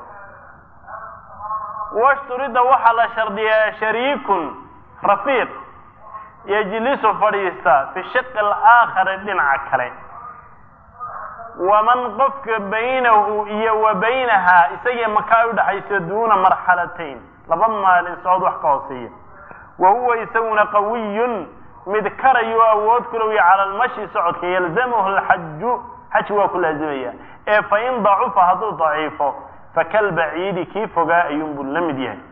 washturida waxaa la shardiyaa shariikun rafiiq yejlisu fadhiista fi shiqi alaakhari dhinaca kale waman qofka baynahu iyo wa baynahaa isagii makaa udhaxayso duuna marxalatayn laba maalin socod wax ka hooseeya wa huwa isaguna qawiyun mid karayo awood kulowya cala almashi socodka yalzamahu alxaju xaj waa ku laazimaya ee fain dacufa hadduu daciifo fakalbaciidi kii fogaa ayuunbuu la mid yahay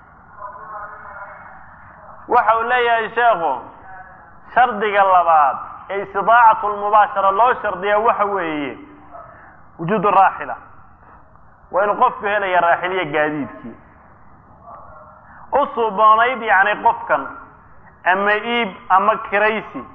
waxa uu leeyahay sheekhu shardiga labaad ee istidaacatu lmubaashara loo shardiyaa waxa weeye wujuudu raaxila waa inuu qofku helaya raaxiliya gaadiidkii u suuboonayd yacni qofkan ama iib ama kiraysi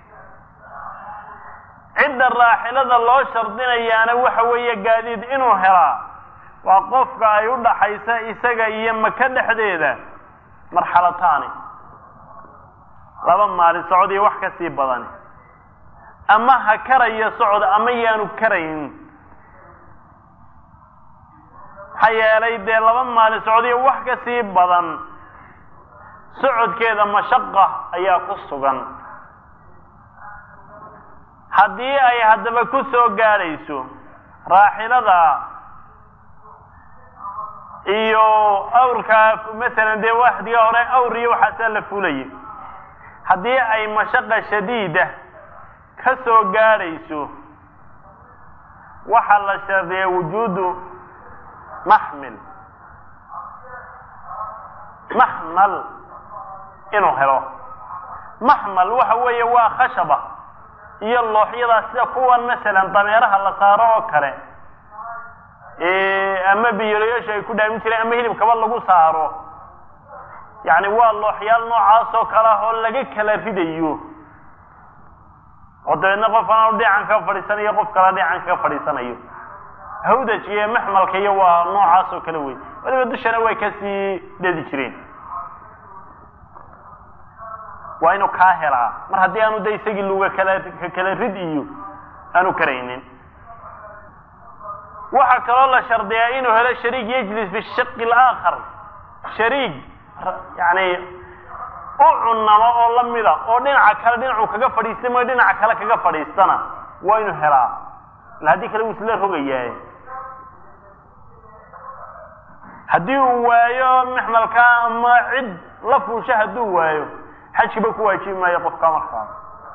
cidda raaxilada loo shardinayaana waxa weeye gaadiid inuu helaa waa qofka ay u dhaxaysa isaga iyo maka dhexdeeda marxalataani laba maalin socod iyo wax ka sii badani ama ha karayo socod ama yaanu karayn maxaa yeelay dee laba maalin socod iyo wax ka sii badan socodkeeda mashaqa ayaa ku sugan haddii ay haddaba ku soo gaadhayso raaxilada iyo awrkaa masalan dee waxdiga hore awr iyo waxaasaa la fulaya haddii ay mashaqa shadiida ka soo gaadhayso waxaa la shardiya wujuudu maxmil maxmal inuu helo maxmal waxa weeye waa khashaba iyo looxyadaa sida kuwan masalan dameeraha la saaro oo kale ama biyolayaasha ay ku dhaamin jireen ama hilibkaba lagu saaro yacni waa looxyaal noocaas oo kale ah oo laga kala ridayo oo dabeedna qof anaanu dhican ka fadhiisanayo qof kala dhican kaga fadhiisanayo hawdaj iyo maxmalka iyo waa noocaas oo kale wey waliba dushana way kasii dhedi jireen waa inuu kaa helaa mar haddii aanu de isagii luga kala kala rid iyo aanu karaynin waxaa kaloo la shardiyaa inuu helo shariik yajlis fi shiqi alaakhar shariik yani u cunamo oo lamida oo dhinaca kale dhinacuu kaga fadhiistay mooy dhinaca kale kaga fadhiistana waa inuu helaa ila haddii kale wuu isla rogayaa haddii uu waayo maxmalka ama cid la fuusha hadduu waayo xajkiba ku waajibi maayo qofka markaa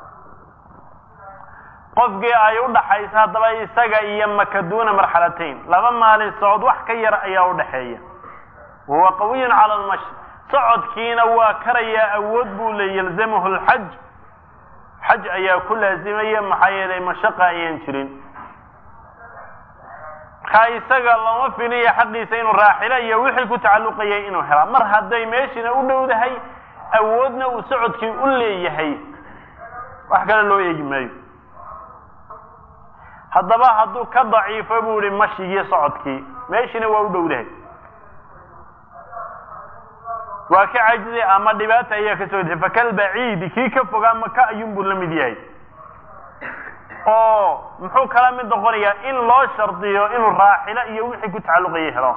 qofkii ay u dhaxaysa haddaba isaga iyo maka duuna marxalatayn laba maalin socod wax ka yar ayaa u dhaxeeya wahuwa qawiyun cala almashi socodkiina waa karayaa awood buu le yalzamahu lxaj xaj ayaa ku laazimaya maxaa yeelay mashaqa ayaan jirin markaa isaga lama filiyo xaqiisa inuu raaxilo iyo wixii ku tacalluqayay inuu helaa mar hadday meeshiina u dhowdahay awoodna uu socodkii u leeyahay wax kale loo eegi maayo haddaba hadduu ka daciifo buu ihi mashigii socodkii meeshiina waa u dhowdahay waa ka cajizay ama dhibaata ayaa ka soo dexay fakalbaciidi kii ka fogaa maka ayuunbuu la mid yahay oo muxuu kala mid noqonayaa in loo shardiyo inuu raaxilo iyo wixii ku tacalluqayay helo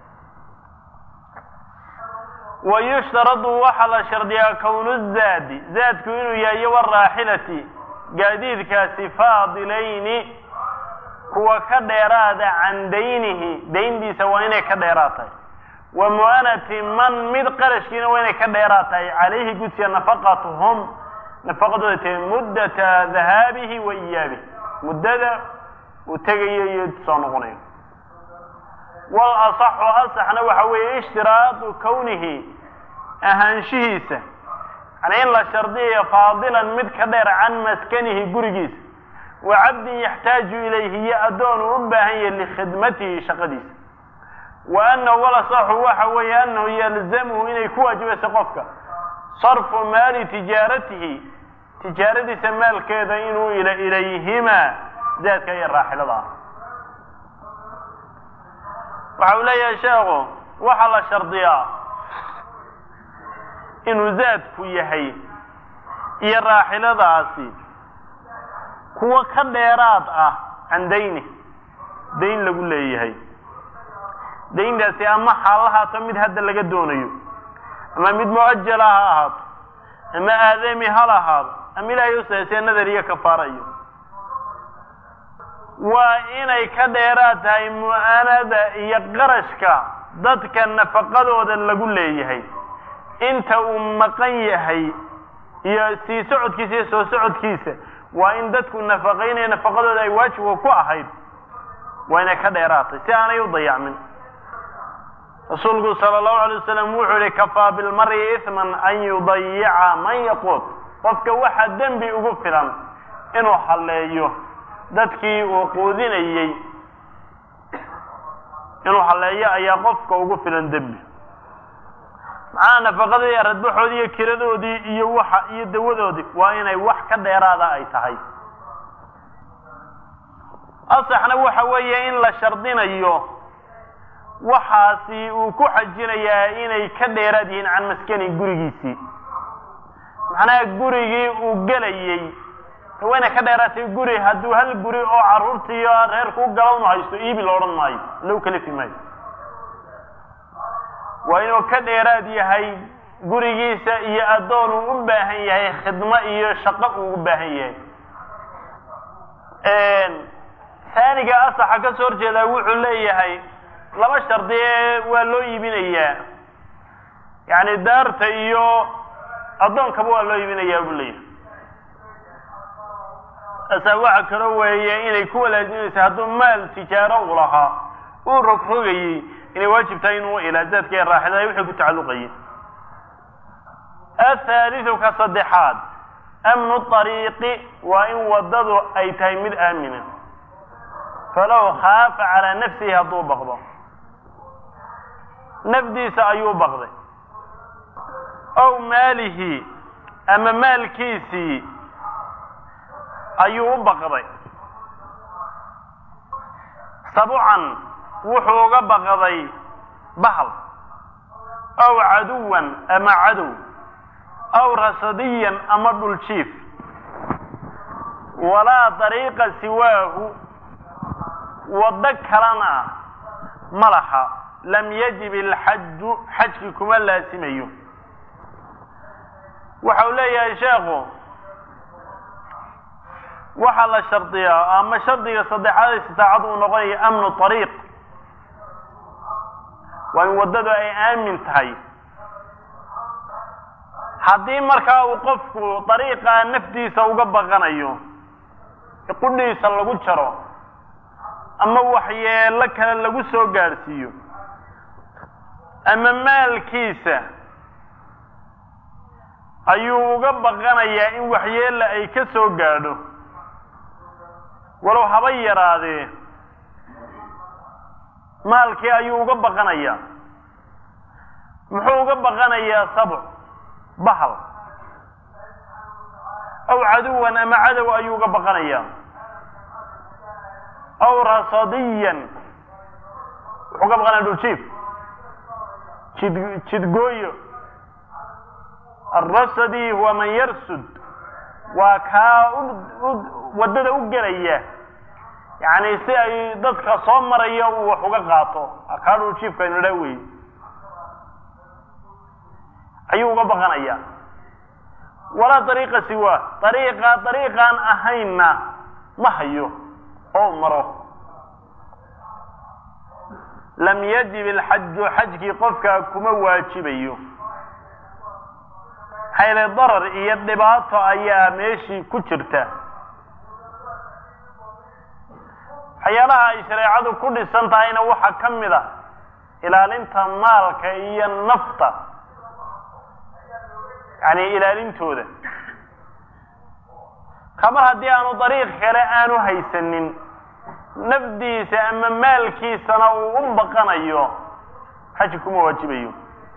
wa yushtaradu waxaa la shardiyaa kownu zaadi zaadku inuu yahay iyo waraaxilati gaadiidkaasi faadilayni kuwa ka dheeraada can daynihi dayntiisa waa inay ka dheeraad tahay wa mu'anati man mid qarashkiina waa inay ka dheeraad tahay calayhi gudsiya nafaqatuhum nafaqadooda tahay muddata dahaabihi wa iyaabihi muddada uu tegayo iyo soo noqonayo wal asaxu asaxna waxa weeye ishtiraadu kownihi ahaanshihiisa yani in la shardiyayo faadilan mid ka dheer can maskanihi gurigiisa wa cabdin yaxtaaju ilayhi iyo addoon uu u baahan yahay likhidmatihi shaqadiisa wa annahu walasaxu waxa weeye annahu yalzamuhu inay ku waajibayso qofka sarfu maali tijaaratihi tijaaradiisa maalkeeda inuu ila ilayhimaa zaadka iyo raaxilada ah waxa uu leeyahay sheekhu waxaa la shardiyaa inuu zaadku yahay iyo raaxiladaasi kuwo ka dheeraad ah can dayni dayn lagu leeyahay dayntaasi ama xaalahaato mid hadda laga doonayo ama mid muajala ha ahaato ama aadami hal ahaado ama ilaahay usaysee nadar iyo kafaara iyo waa inay ka dheeraad tahay mu'anada iyo qarashka dadka nafaqadooda lagu leeyahay inta uu maqan yahay iyo sii socodkiisa iyo soo socodkiisa waa in dadku nafaqaynaya nafaqadooda ay waajibka ku ahayd waa inay ka dheeraatay si aanay u dayacmin rasuulku sala allahu alay wasalam wuxuu yihi kafaa bilmari isman an yudayica man yaquut qofka waxaa dembi ugu filan inuu halleeyo dadkii uu quudinayey inuu halleeyo ayaa qofka ugu filan dembi maxaa nafaqadii aradbaxoodii iyo kiradoodii iyo waxa iyo dawadoodii waa inay wax ka dheeraada ay tahay asaxna waxa weeye in la shardinayo waxaasi uu ku xajinayaa inay ka dheeraad yihiin can maskani gurigiisii macnaha gurigii uu gelayey waa inay ka dheeraatay guri hadduu hal guri oo carruurtiiyo reerku u galownu haysto iibi la odhan maayo low kalifi maayo waa inuu ka dheeraad yahay gurigiisa iyo addoon uu u baahan yahay khidmo iyo shaqo uu u baahan yahay taaniga asaxa ka soo horjeedaa wuxuu leeyahay laba shardi ee waa loo iibinayaa yacni daarta iyo addoonkaba waa loo iibinayaa buu leeyahay asaa waxa kaloo weeye inay ku walaajimaysa hadduu maal tijaaro u lahaa uu rogrogayey inay waajib tahay inuu ilaazaadka ee raaxilada wixii ku tacalluqayay athaalidu ka saddexaad amnu ariiqi waa in waddadu ay tahay mid aamina falow khaafa calaa nafsihi hadduu baqdo nafdiisa ayuu baqday ow maalihi ama maalkiisii ayuu u baqday sabcan wuxuu uga baqday bahal aw caduwan ama cadow aw rasadiyan ama dhuljiif walaa dariiqa siwaahu waddo kalena ma laha lam yajib alxaju xajki kuma laasimayo waxa uu leeyahay sheekhu waxaa la shardiyaa ama shardiga saddexaad ee sitaacad uu noqonaya amnu ariiq waa in waddadu ay aamin tahay haddii markaa uu qofku dariiqa naftiisa uga baqanayo qudhiisa lagu jaro ama waxyeelo kale lagu soo gaadhsiiyo ama maalkiisa ayuu uga baqanayaa in waxyeella ay ka soo gaadho walow haba yaraadee maalkii ayuu uga baqanayaa muxuu uga baqanayaa sabc bahal aw caduwan ama cadow ayuu uga baqanayaa aw rasadiyan wuxuu uga baqanaya dhuljiif jid jidgooyo arasadi huwa man yarsud waa kaa waddada u gelaya yacni si ay dadka soo maraya uu wax uga qaato kaa dhuljiifka aynu idhaa wey ayuu uga baqanaya walaa dariiqa siwa dariiqa dariiqaan ahaynna ma hayo oo maro lam yajib alxaju xajkii qofkaa kuma waajibayo maxaa yeele darar iyo dhibaato ayaa meeshii ku jirta waxyaalaha ay shareecadu ku dhisan tahayna waxaa ka mid a ilaalinta maalka iyo nafta yani ilaalintooda kamar haddii aanu dariiq kale aanu haysanin nafdiisa ama maalkiisana uu u baqanayo xaji kuma waajibayo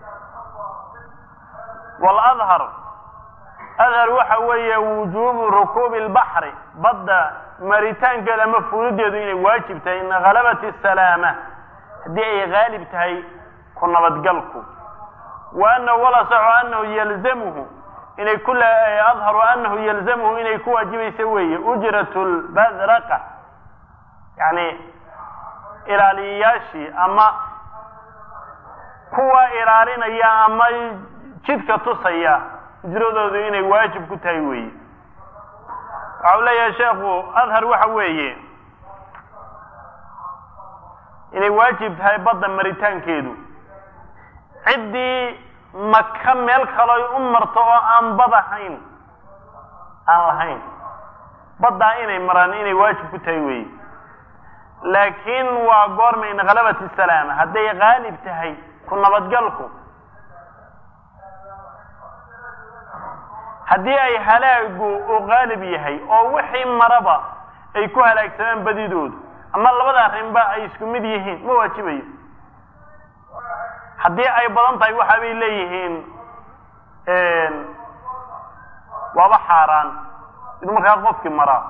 waladhar adhar waxa weeye wujuubu rukuubi lbaxri badda maritaankeeda ama fuulideedu inay waajib tahay in halabat asalaama haddii ay haalib tahay ku nabadgalku wa anahu walasaxu anahu yalzamuhu inay ku adharu anahu yalzamuhu inay ku waajibaysa weeye ujrat lbadraqa yani ilaaliyayaashii ama kuwa ilaalinaya ama jidka tusaya ujradoodu inay waajib ku tahay weeye waxa u leeyahay sheekhu adhar waxa weeye inay waajib tahay badda maritaankeedu ciddii maka meel kaloy u marto oo aan bad ahayn aan lahayn baddaa inay maraan inay waajib ku tahay weeye laakiin waa goorma in halabat salaama hadday haalib tahay ku nabadgalku haddii ay halaagu uu qaalib yahay oo wixii maraba ay ku halaagsamaan badidoodu ama labada arrinba ay isku mid yihiin ma waajibayo haddii ay badan tahay waxa bay leeyihiin waaba xaaraan inuu markaa qofkii maraa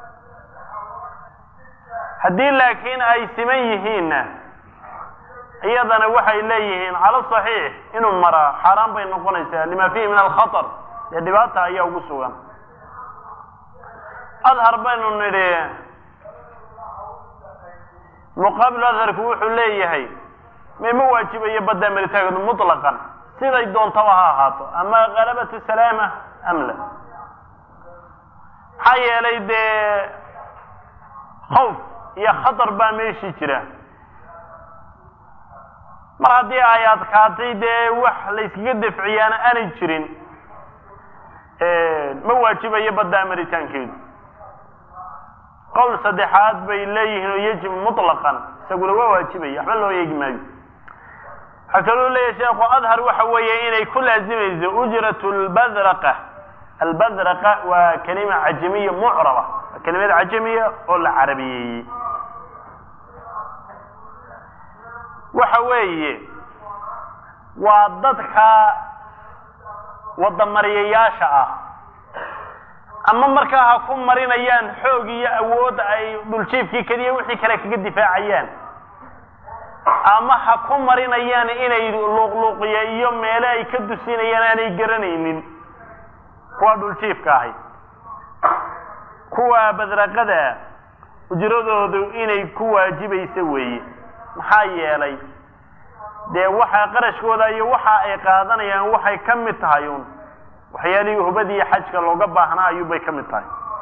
haddii laakiin ay siman yihiinna iyadana waxay leeyihiin cala saxiix inuu maraa xaaraan bay noqonaysaa lima fihi min alkhatar dee dhibaata ayaa ugu sugan adhar baynu nidhi muqaabilu adharku wuxuu leeyahay mema waajibayo baddaa maritaankeedu mutlaqan siday doontaba ha ahaato ama halabat salaama am la maxaa yeelay dee khawf iyo khatar baa meeshii jira mar haddii ay adkaatay dee wax layskaga dafciyaana aanay jirin ma waajibayo baddaa maritaankeedu qowl saddexaad bay leeyihiin oo yajib mutlaqan isaguna waa waajibaya waxba loo eegi maayo waxaa kaloo leeyahay sheekhu adhar waxa weeye inay ku laazimayso ujrat lbadraqa albadraqa waa kelima cajamiya mucraba waa kelimad cajamiya oo la carabiyeeyey waxa weeye waa dadka wadamariyayaasha ah ama markaa ha ku marinayaan xoog iyo awood ay dhuljiifkii keliya wixii kale kaga difaacayaan ama ha ku marinayaan inay luuqluuqiya iyo meele ay ka dusinayaan aanay garanaynin kuwa dhuljiifka ahay kuwa badraqada ujradoodu inay ku waajibaysa weeye maxaa yeelay dee waxa qarashkooda iyo waxa ay qaadanayaan waxay ka mid tahay un waxyaalihii hubadiiyo xajka looga baahnaa ayuubay ka mid tahay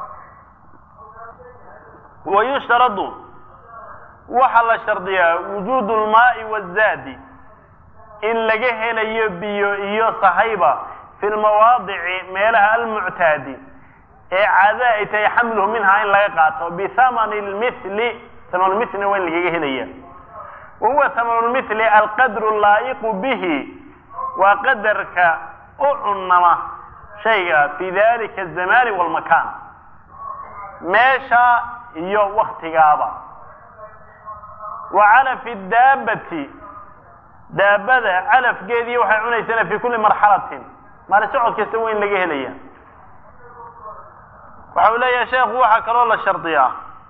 wa yushtaradu waxaa la shardiyaa wujuudu lmaai wazaadi in laga helayo biyo iyo sahayba fi lmawaadici meelaha almuctaadi ee caada ay tahay xamluhu minhaa in laga qaato bithamani lmithli thamanulmithlina waa in lagaga helaya wa huwa thamanulmithli alqadru laa'iqu bihi waa qadarka u cunnama shayga fi dalika azamani walmakaan meesha iyo waktigaaba wa calafi daabati daabada calafgeedii waxay cunaysana fi kulli marxalatin maali socod kasta weyn laga helaya waxa uu leeyahay sheekhu waxaa kaloo la shardiyaa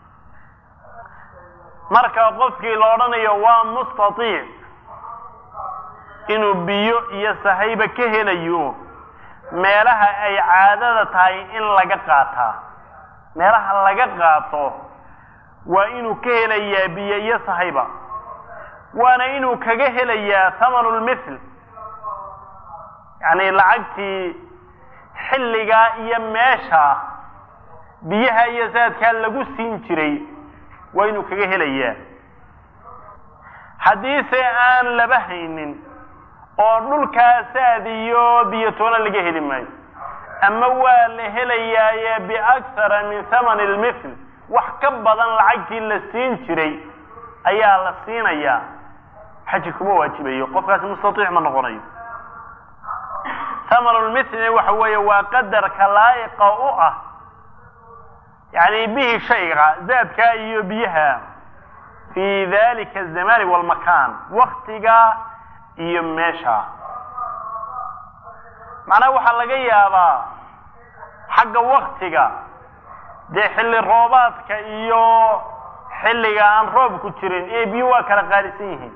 marka qofkii la odhanayo waa mustatiic inuu biyo iyo sahayba ka helayo meelaha ay caadada tahay in laga qaataa meelaha laga qaato waa inuu ka helayaa biyo iyo sahayba waana inuu kaga helayaa thamanu lmithl yacni lacagtii xilligaa iyo meesha biyaha iyo saadkaa lagu siin jiray waa inuu kaga helayaa haddiise aan laba haynin oo dhulkaa saad iyo biyo toona laga heli maayo ama waa la helayaaye biakhara min thamani lmithl wax ka badan lacagtii la siin jiray ayaa la siinayaa xaji kuma waajibayo qofkaasi mustatiic ma noqonayo thamanulmithlina waxa weeye waa qadarka laa'iqa u ah yani bihi shayga zaadkaa iyo biyaha fi dalika azamani walmakan waktiga iyo meesha macnaha waxaa laga yaabaa xagga waktiga dee xilli roobaadka iyo xilliga aan roobku jirin ee biyo waa kala qaalisan yihiin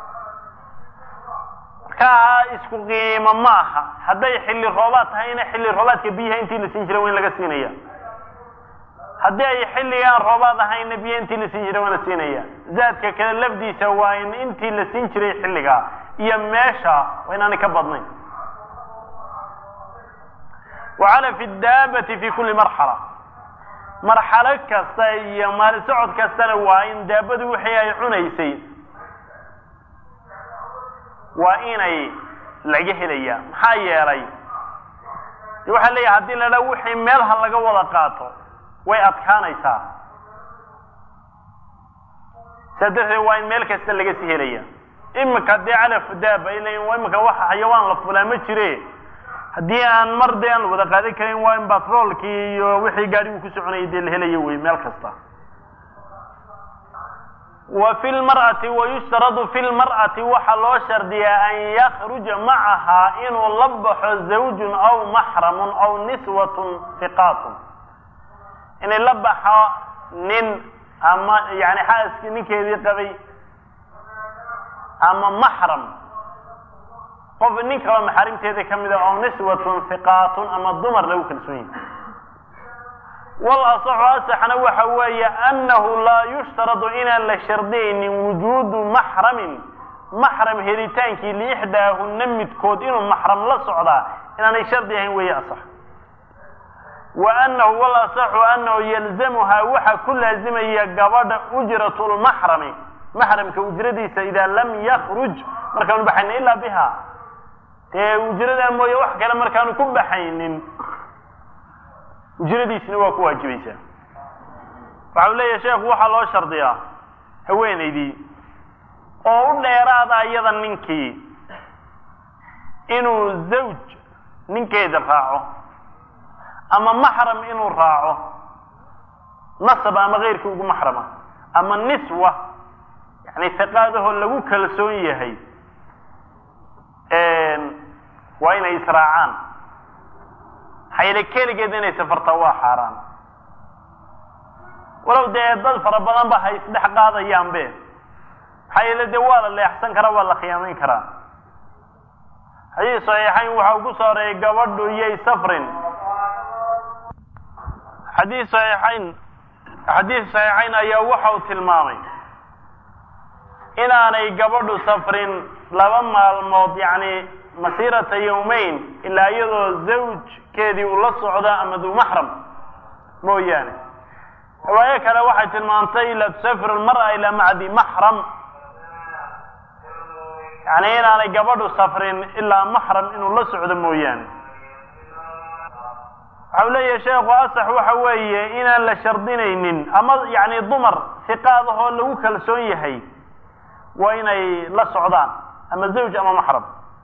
markaa isku qiimo ma aha hadday xilli roobaad tahayna xilli roobaadka biyaha intii la siin jiray waa in laga siinaya haddii ay xilligaan roobaad ahayna biyo intii la siin jiray waa la siinaya zaadka kale lafdiisa waa in intii la siin jiray xilligaa iyo meesha waa inaanay ka badnayn wacala fi daabati fi kulli marxala marxalo kasta iyo maali socod kastana waa in daabadu wixii ay cunaysay waa inay laga helayaa maxaa yeelay de waxaa leeyahay hadii la dhaa wixii meelha laga wada qaato way adkaanaysaa saa darteed waa in meel kasta laga sii helaya imika dee calaf daaba ila imika waxa xayawaan la fulaa ma jire haddii aan mar dee aan la wada qaadan karin waa in batroolkii iyo wixii gaadhigu ku soconayay dee la helayo wey meel kasta wa fi lmar'ati wayushtaradu fi lmar'ati waxaa loo shardiyaa an yakruja macahaa inuu la baxo zawjun aw maxramun aw niswatun hiqaatun inay la baxo nin ama yani xaaskii ninkeedii qabay ama maxram qof nin kaloo maxaarimteeda ka mida oo niswatun hiqaatun ama dumar lagu kalsoon yahay wal asaxu asaxna waxa weeye annahu laa yushtaradu inaan la shardiyaynin wujuudu maxramin maxram helitaankii liixdaahunna midkood inuu maxram la socdaa inaanay shardi ahayn weeye asax wa annahu wal asaxu annahu yalzamuhaa waxa ku laazimaya gabadha ujratu lmaxrami maxramka ujradiisa idaa lam yakruj markaanu baxaynin ilaa biha dee ujradaa mooye wax kale markaanu ku baxaynin ujradiisina waa ku waajibaysaa waxa u leeyahay sheekhu waxaa loo shardiyaa haweenaydii oo u dheeraada iyada ninkii inuu zawj ninkeeda raaco ama maxram inuu raaco nasab ama keyrkii ugu maxrama ama niswa yani hiqaadahoo lagu kalsoon yahay waa inay israacaan maxaa keligeed inay safartaa waa xaaraan walow dee dad fara badan ba hay isdhex qaadayaanbe maxaa yeele dee waa la leexsan karaa waa la khiyaamayn karaa xadiis saxiixayn waxa uu ku soo horeeyay gabadhu iyay safrin xadiis saxiixayn xadiis saxiixayn ayaa waxa uu tilmaamay inaanay gabadhu safrin laba maalmood yacni masiirata yawmayn ilaa iyadoo zawjkeedii uu la socdo ama duu maxram mooyaane riwaayo kale waxay tilmaantay laa tusafir almar'a ilaa macdi maxram yani inaanay gabadhu safrin ilaa maxram inuu la socdo mooyaane waxau leeyahay sheekhu asax waxa weeye inaan la shardinaynin ama yani dumar hiqaadahoo lagu kalsoon yahay waa inay la socdaan ama zawj ama maxram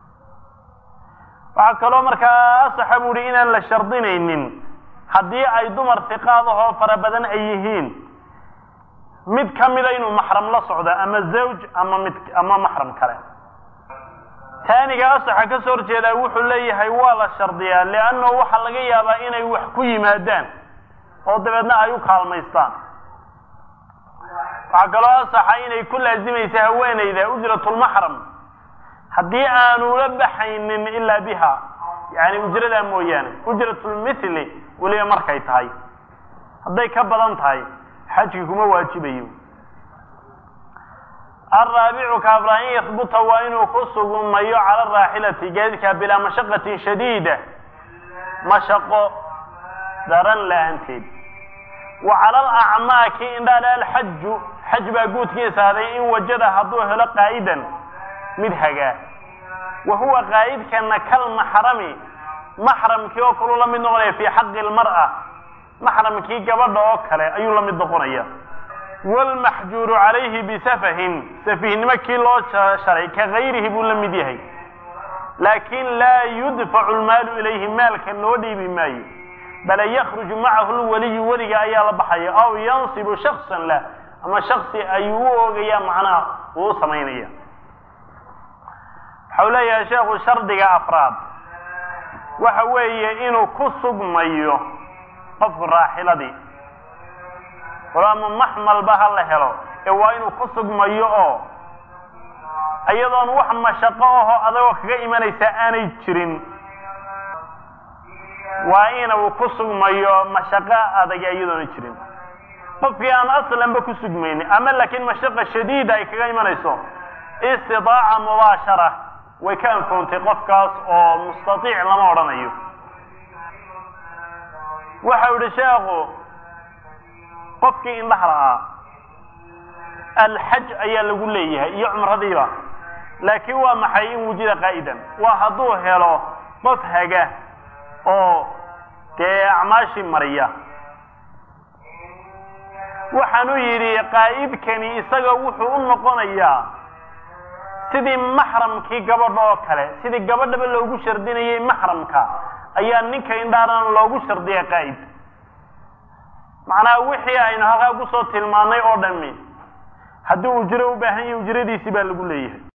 waxaa kaloo markaa asaxa bu uhi inaan la shardinaynin haddii ay dumar hiqaadahoo fara badan ay yihiin mid ka mida inuu maxram la socdo ama zawj ama mid ama maxram kale taaniga asaxa ka soo horjeedaa wuxuu leeyahay waa la shardiyaa liannahu waxaa laga yaabaa inay wax ku yimaadaan oo dabeedna ay u kaalmaystaan waxaa kaloo asaxa inay ku laazimaysa haweenayda ujratulmaxram haddii aanu la baxaynin ilaa biha yani ujradaa mooyaane ujratulmithli weliba markay tahay hadday ka badan tahay xajki kuma waajibayo alraabicu kaafra in yahbuta waa inuu ku sugmayo cala raaxilati gaadidka bilaa mashaqatin shadiida mashaqo daran la-aanteed wa cala alacmaaki indhaale alxaju xaj baa guudkiisa haday in wajada hadduu helo qaa'idan mid hagaa wa huwa qaa'idkana kalmaxrami maxramkii oo kaluu la mid noqonaya fii xaqi lmar'a maxramkii gabadha oo kale ayuu la mid noqonaya wlmaxjuuru calayhi bisafahin safihnimo kii loo sharay ka gayrihi buu la mid yahay laakin laa yudfacu lmaalu ilayhi maalka loo dhiibi maayo bale yakruju macahu lwaliyu weliga ayaa la baxaya aw yansibu shaksan lah ama shaksi ayuu u oogaya macnaha uu u samaynaya waxau leeyahay sheekhu shardiga afraad waxa weeye inuu ku sugmayo qofku raaxiladii ama maxmalba ha la helo ee waa inuu ku sugmayo oo iyadoon wax mashaqo aho adagoo kaga imanaysa aanay jirin waa inuu ku sugmayo mashaqo adag iyadoona jirin qofkii aan aslanba ku sugmaynin ama laakiin mashaqa shadiida ay kaga imanayso istidaaca mubaashara way ka anfoontay qofkaas oo mustaiic lama odhanayo waxau yihi sheekhu qofkii indhaha la'aa alxaj ayaa lagu leeyahay iyo cumradiiba laakiin waa maxay in wujida qaa'idan waa hadduu helo qof haga oo dee acmaashii mariya waxaanu yidhi qaa'idkani isaga wuxuu u noqonayaa sidii maxramkii gabadha oo kale sidii gabadhaba loogu shardinayay maxramka ayaa ninka indhaarana loogu shardiyay qaa'id macnaha wixii aynu halkaa kusoo tilmaannay oo dhami haddii ujro u baahan yahi ujradiisii baa lagu leeyahay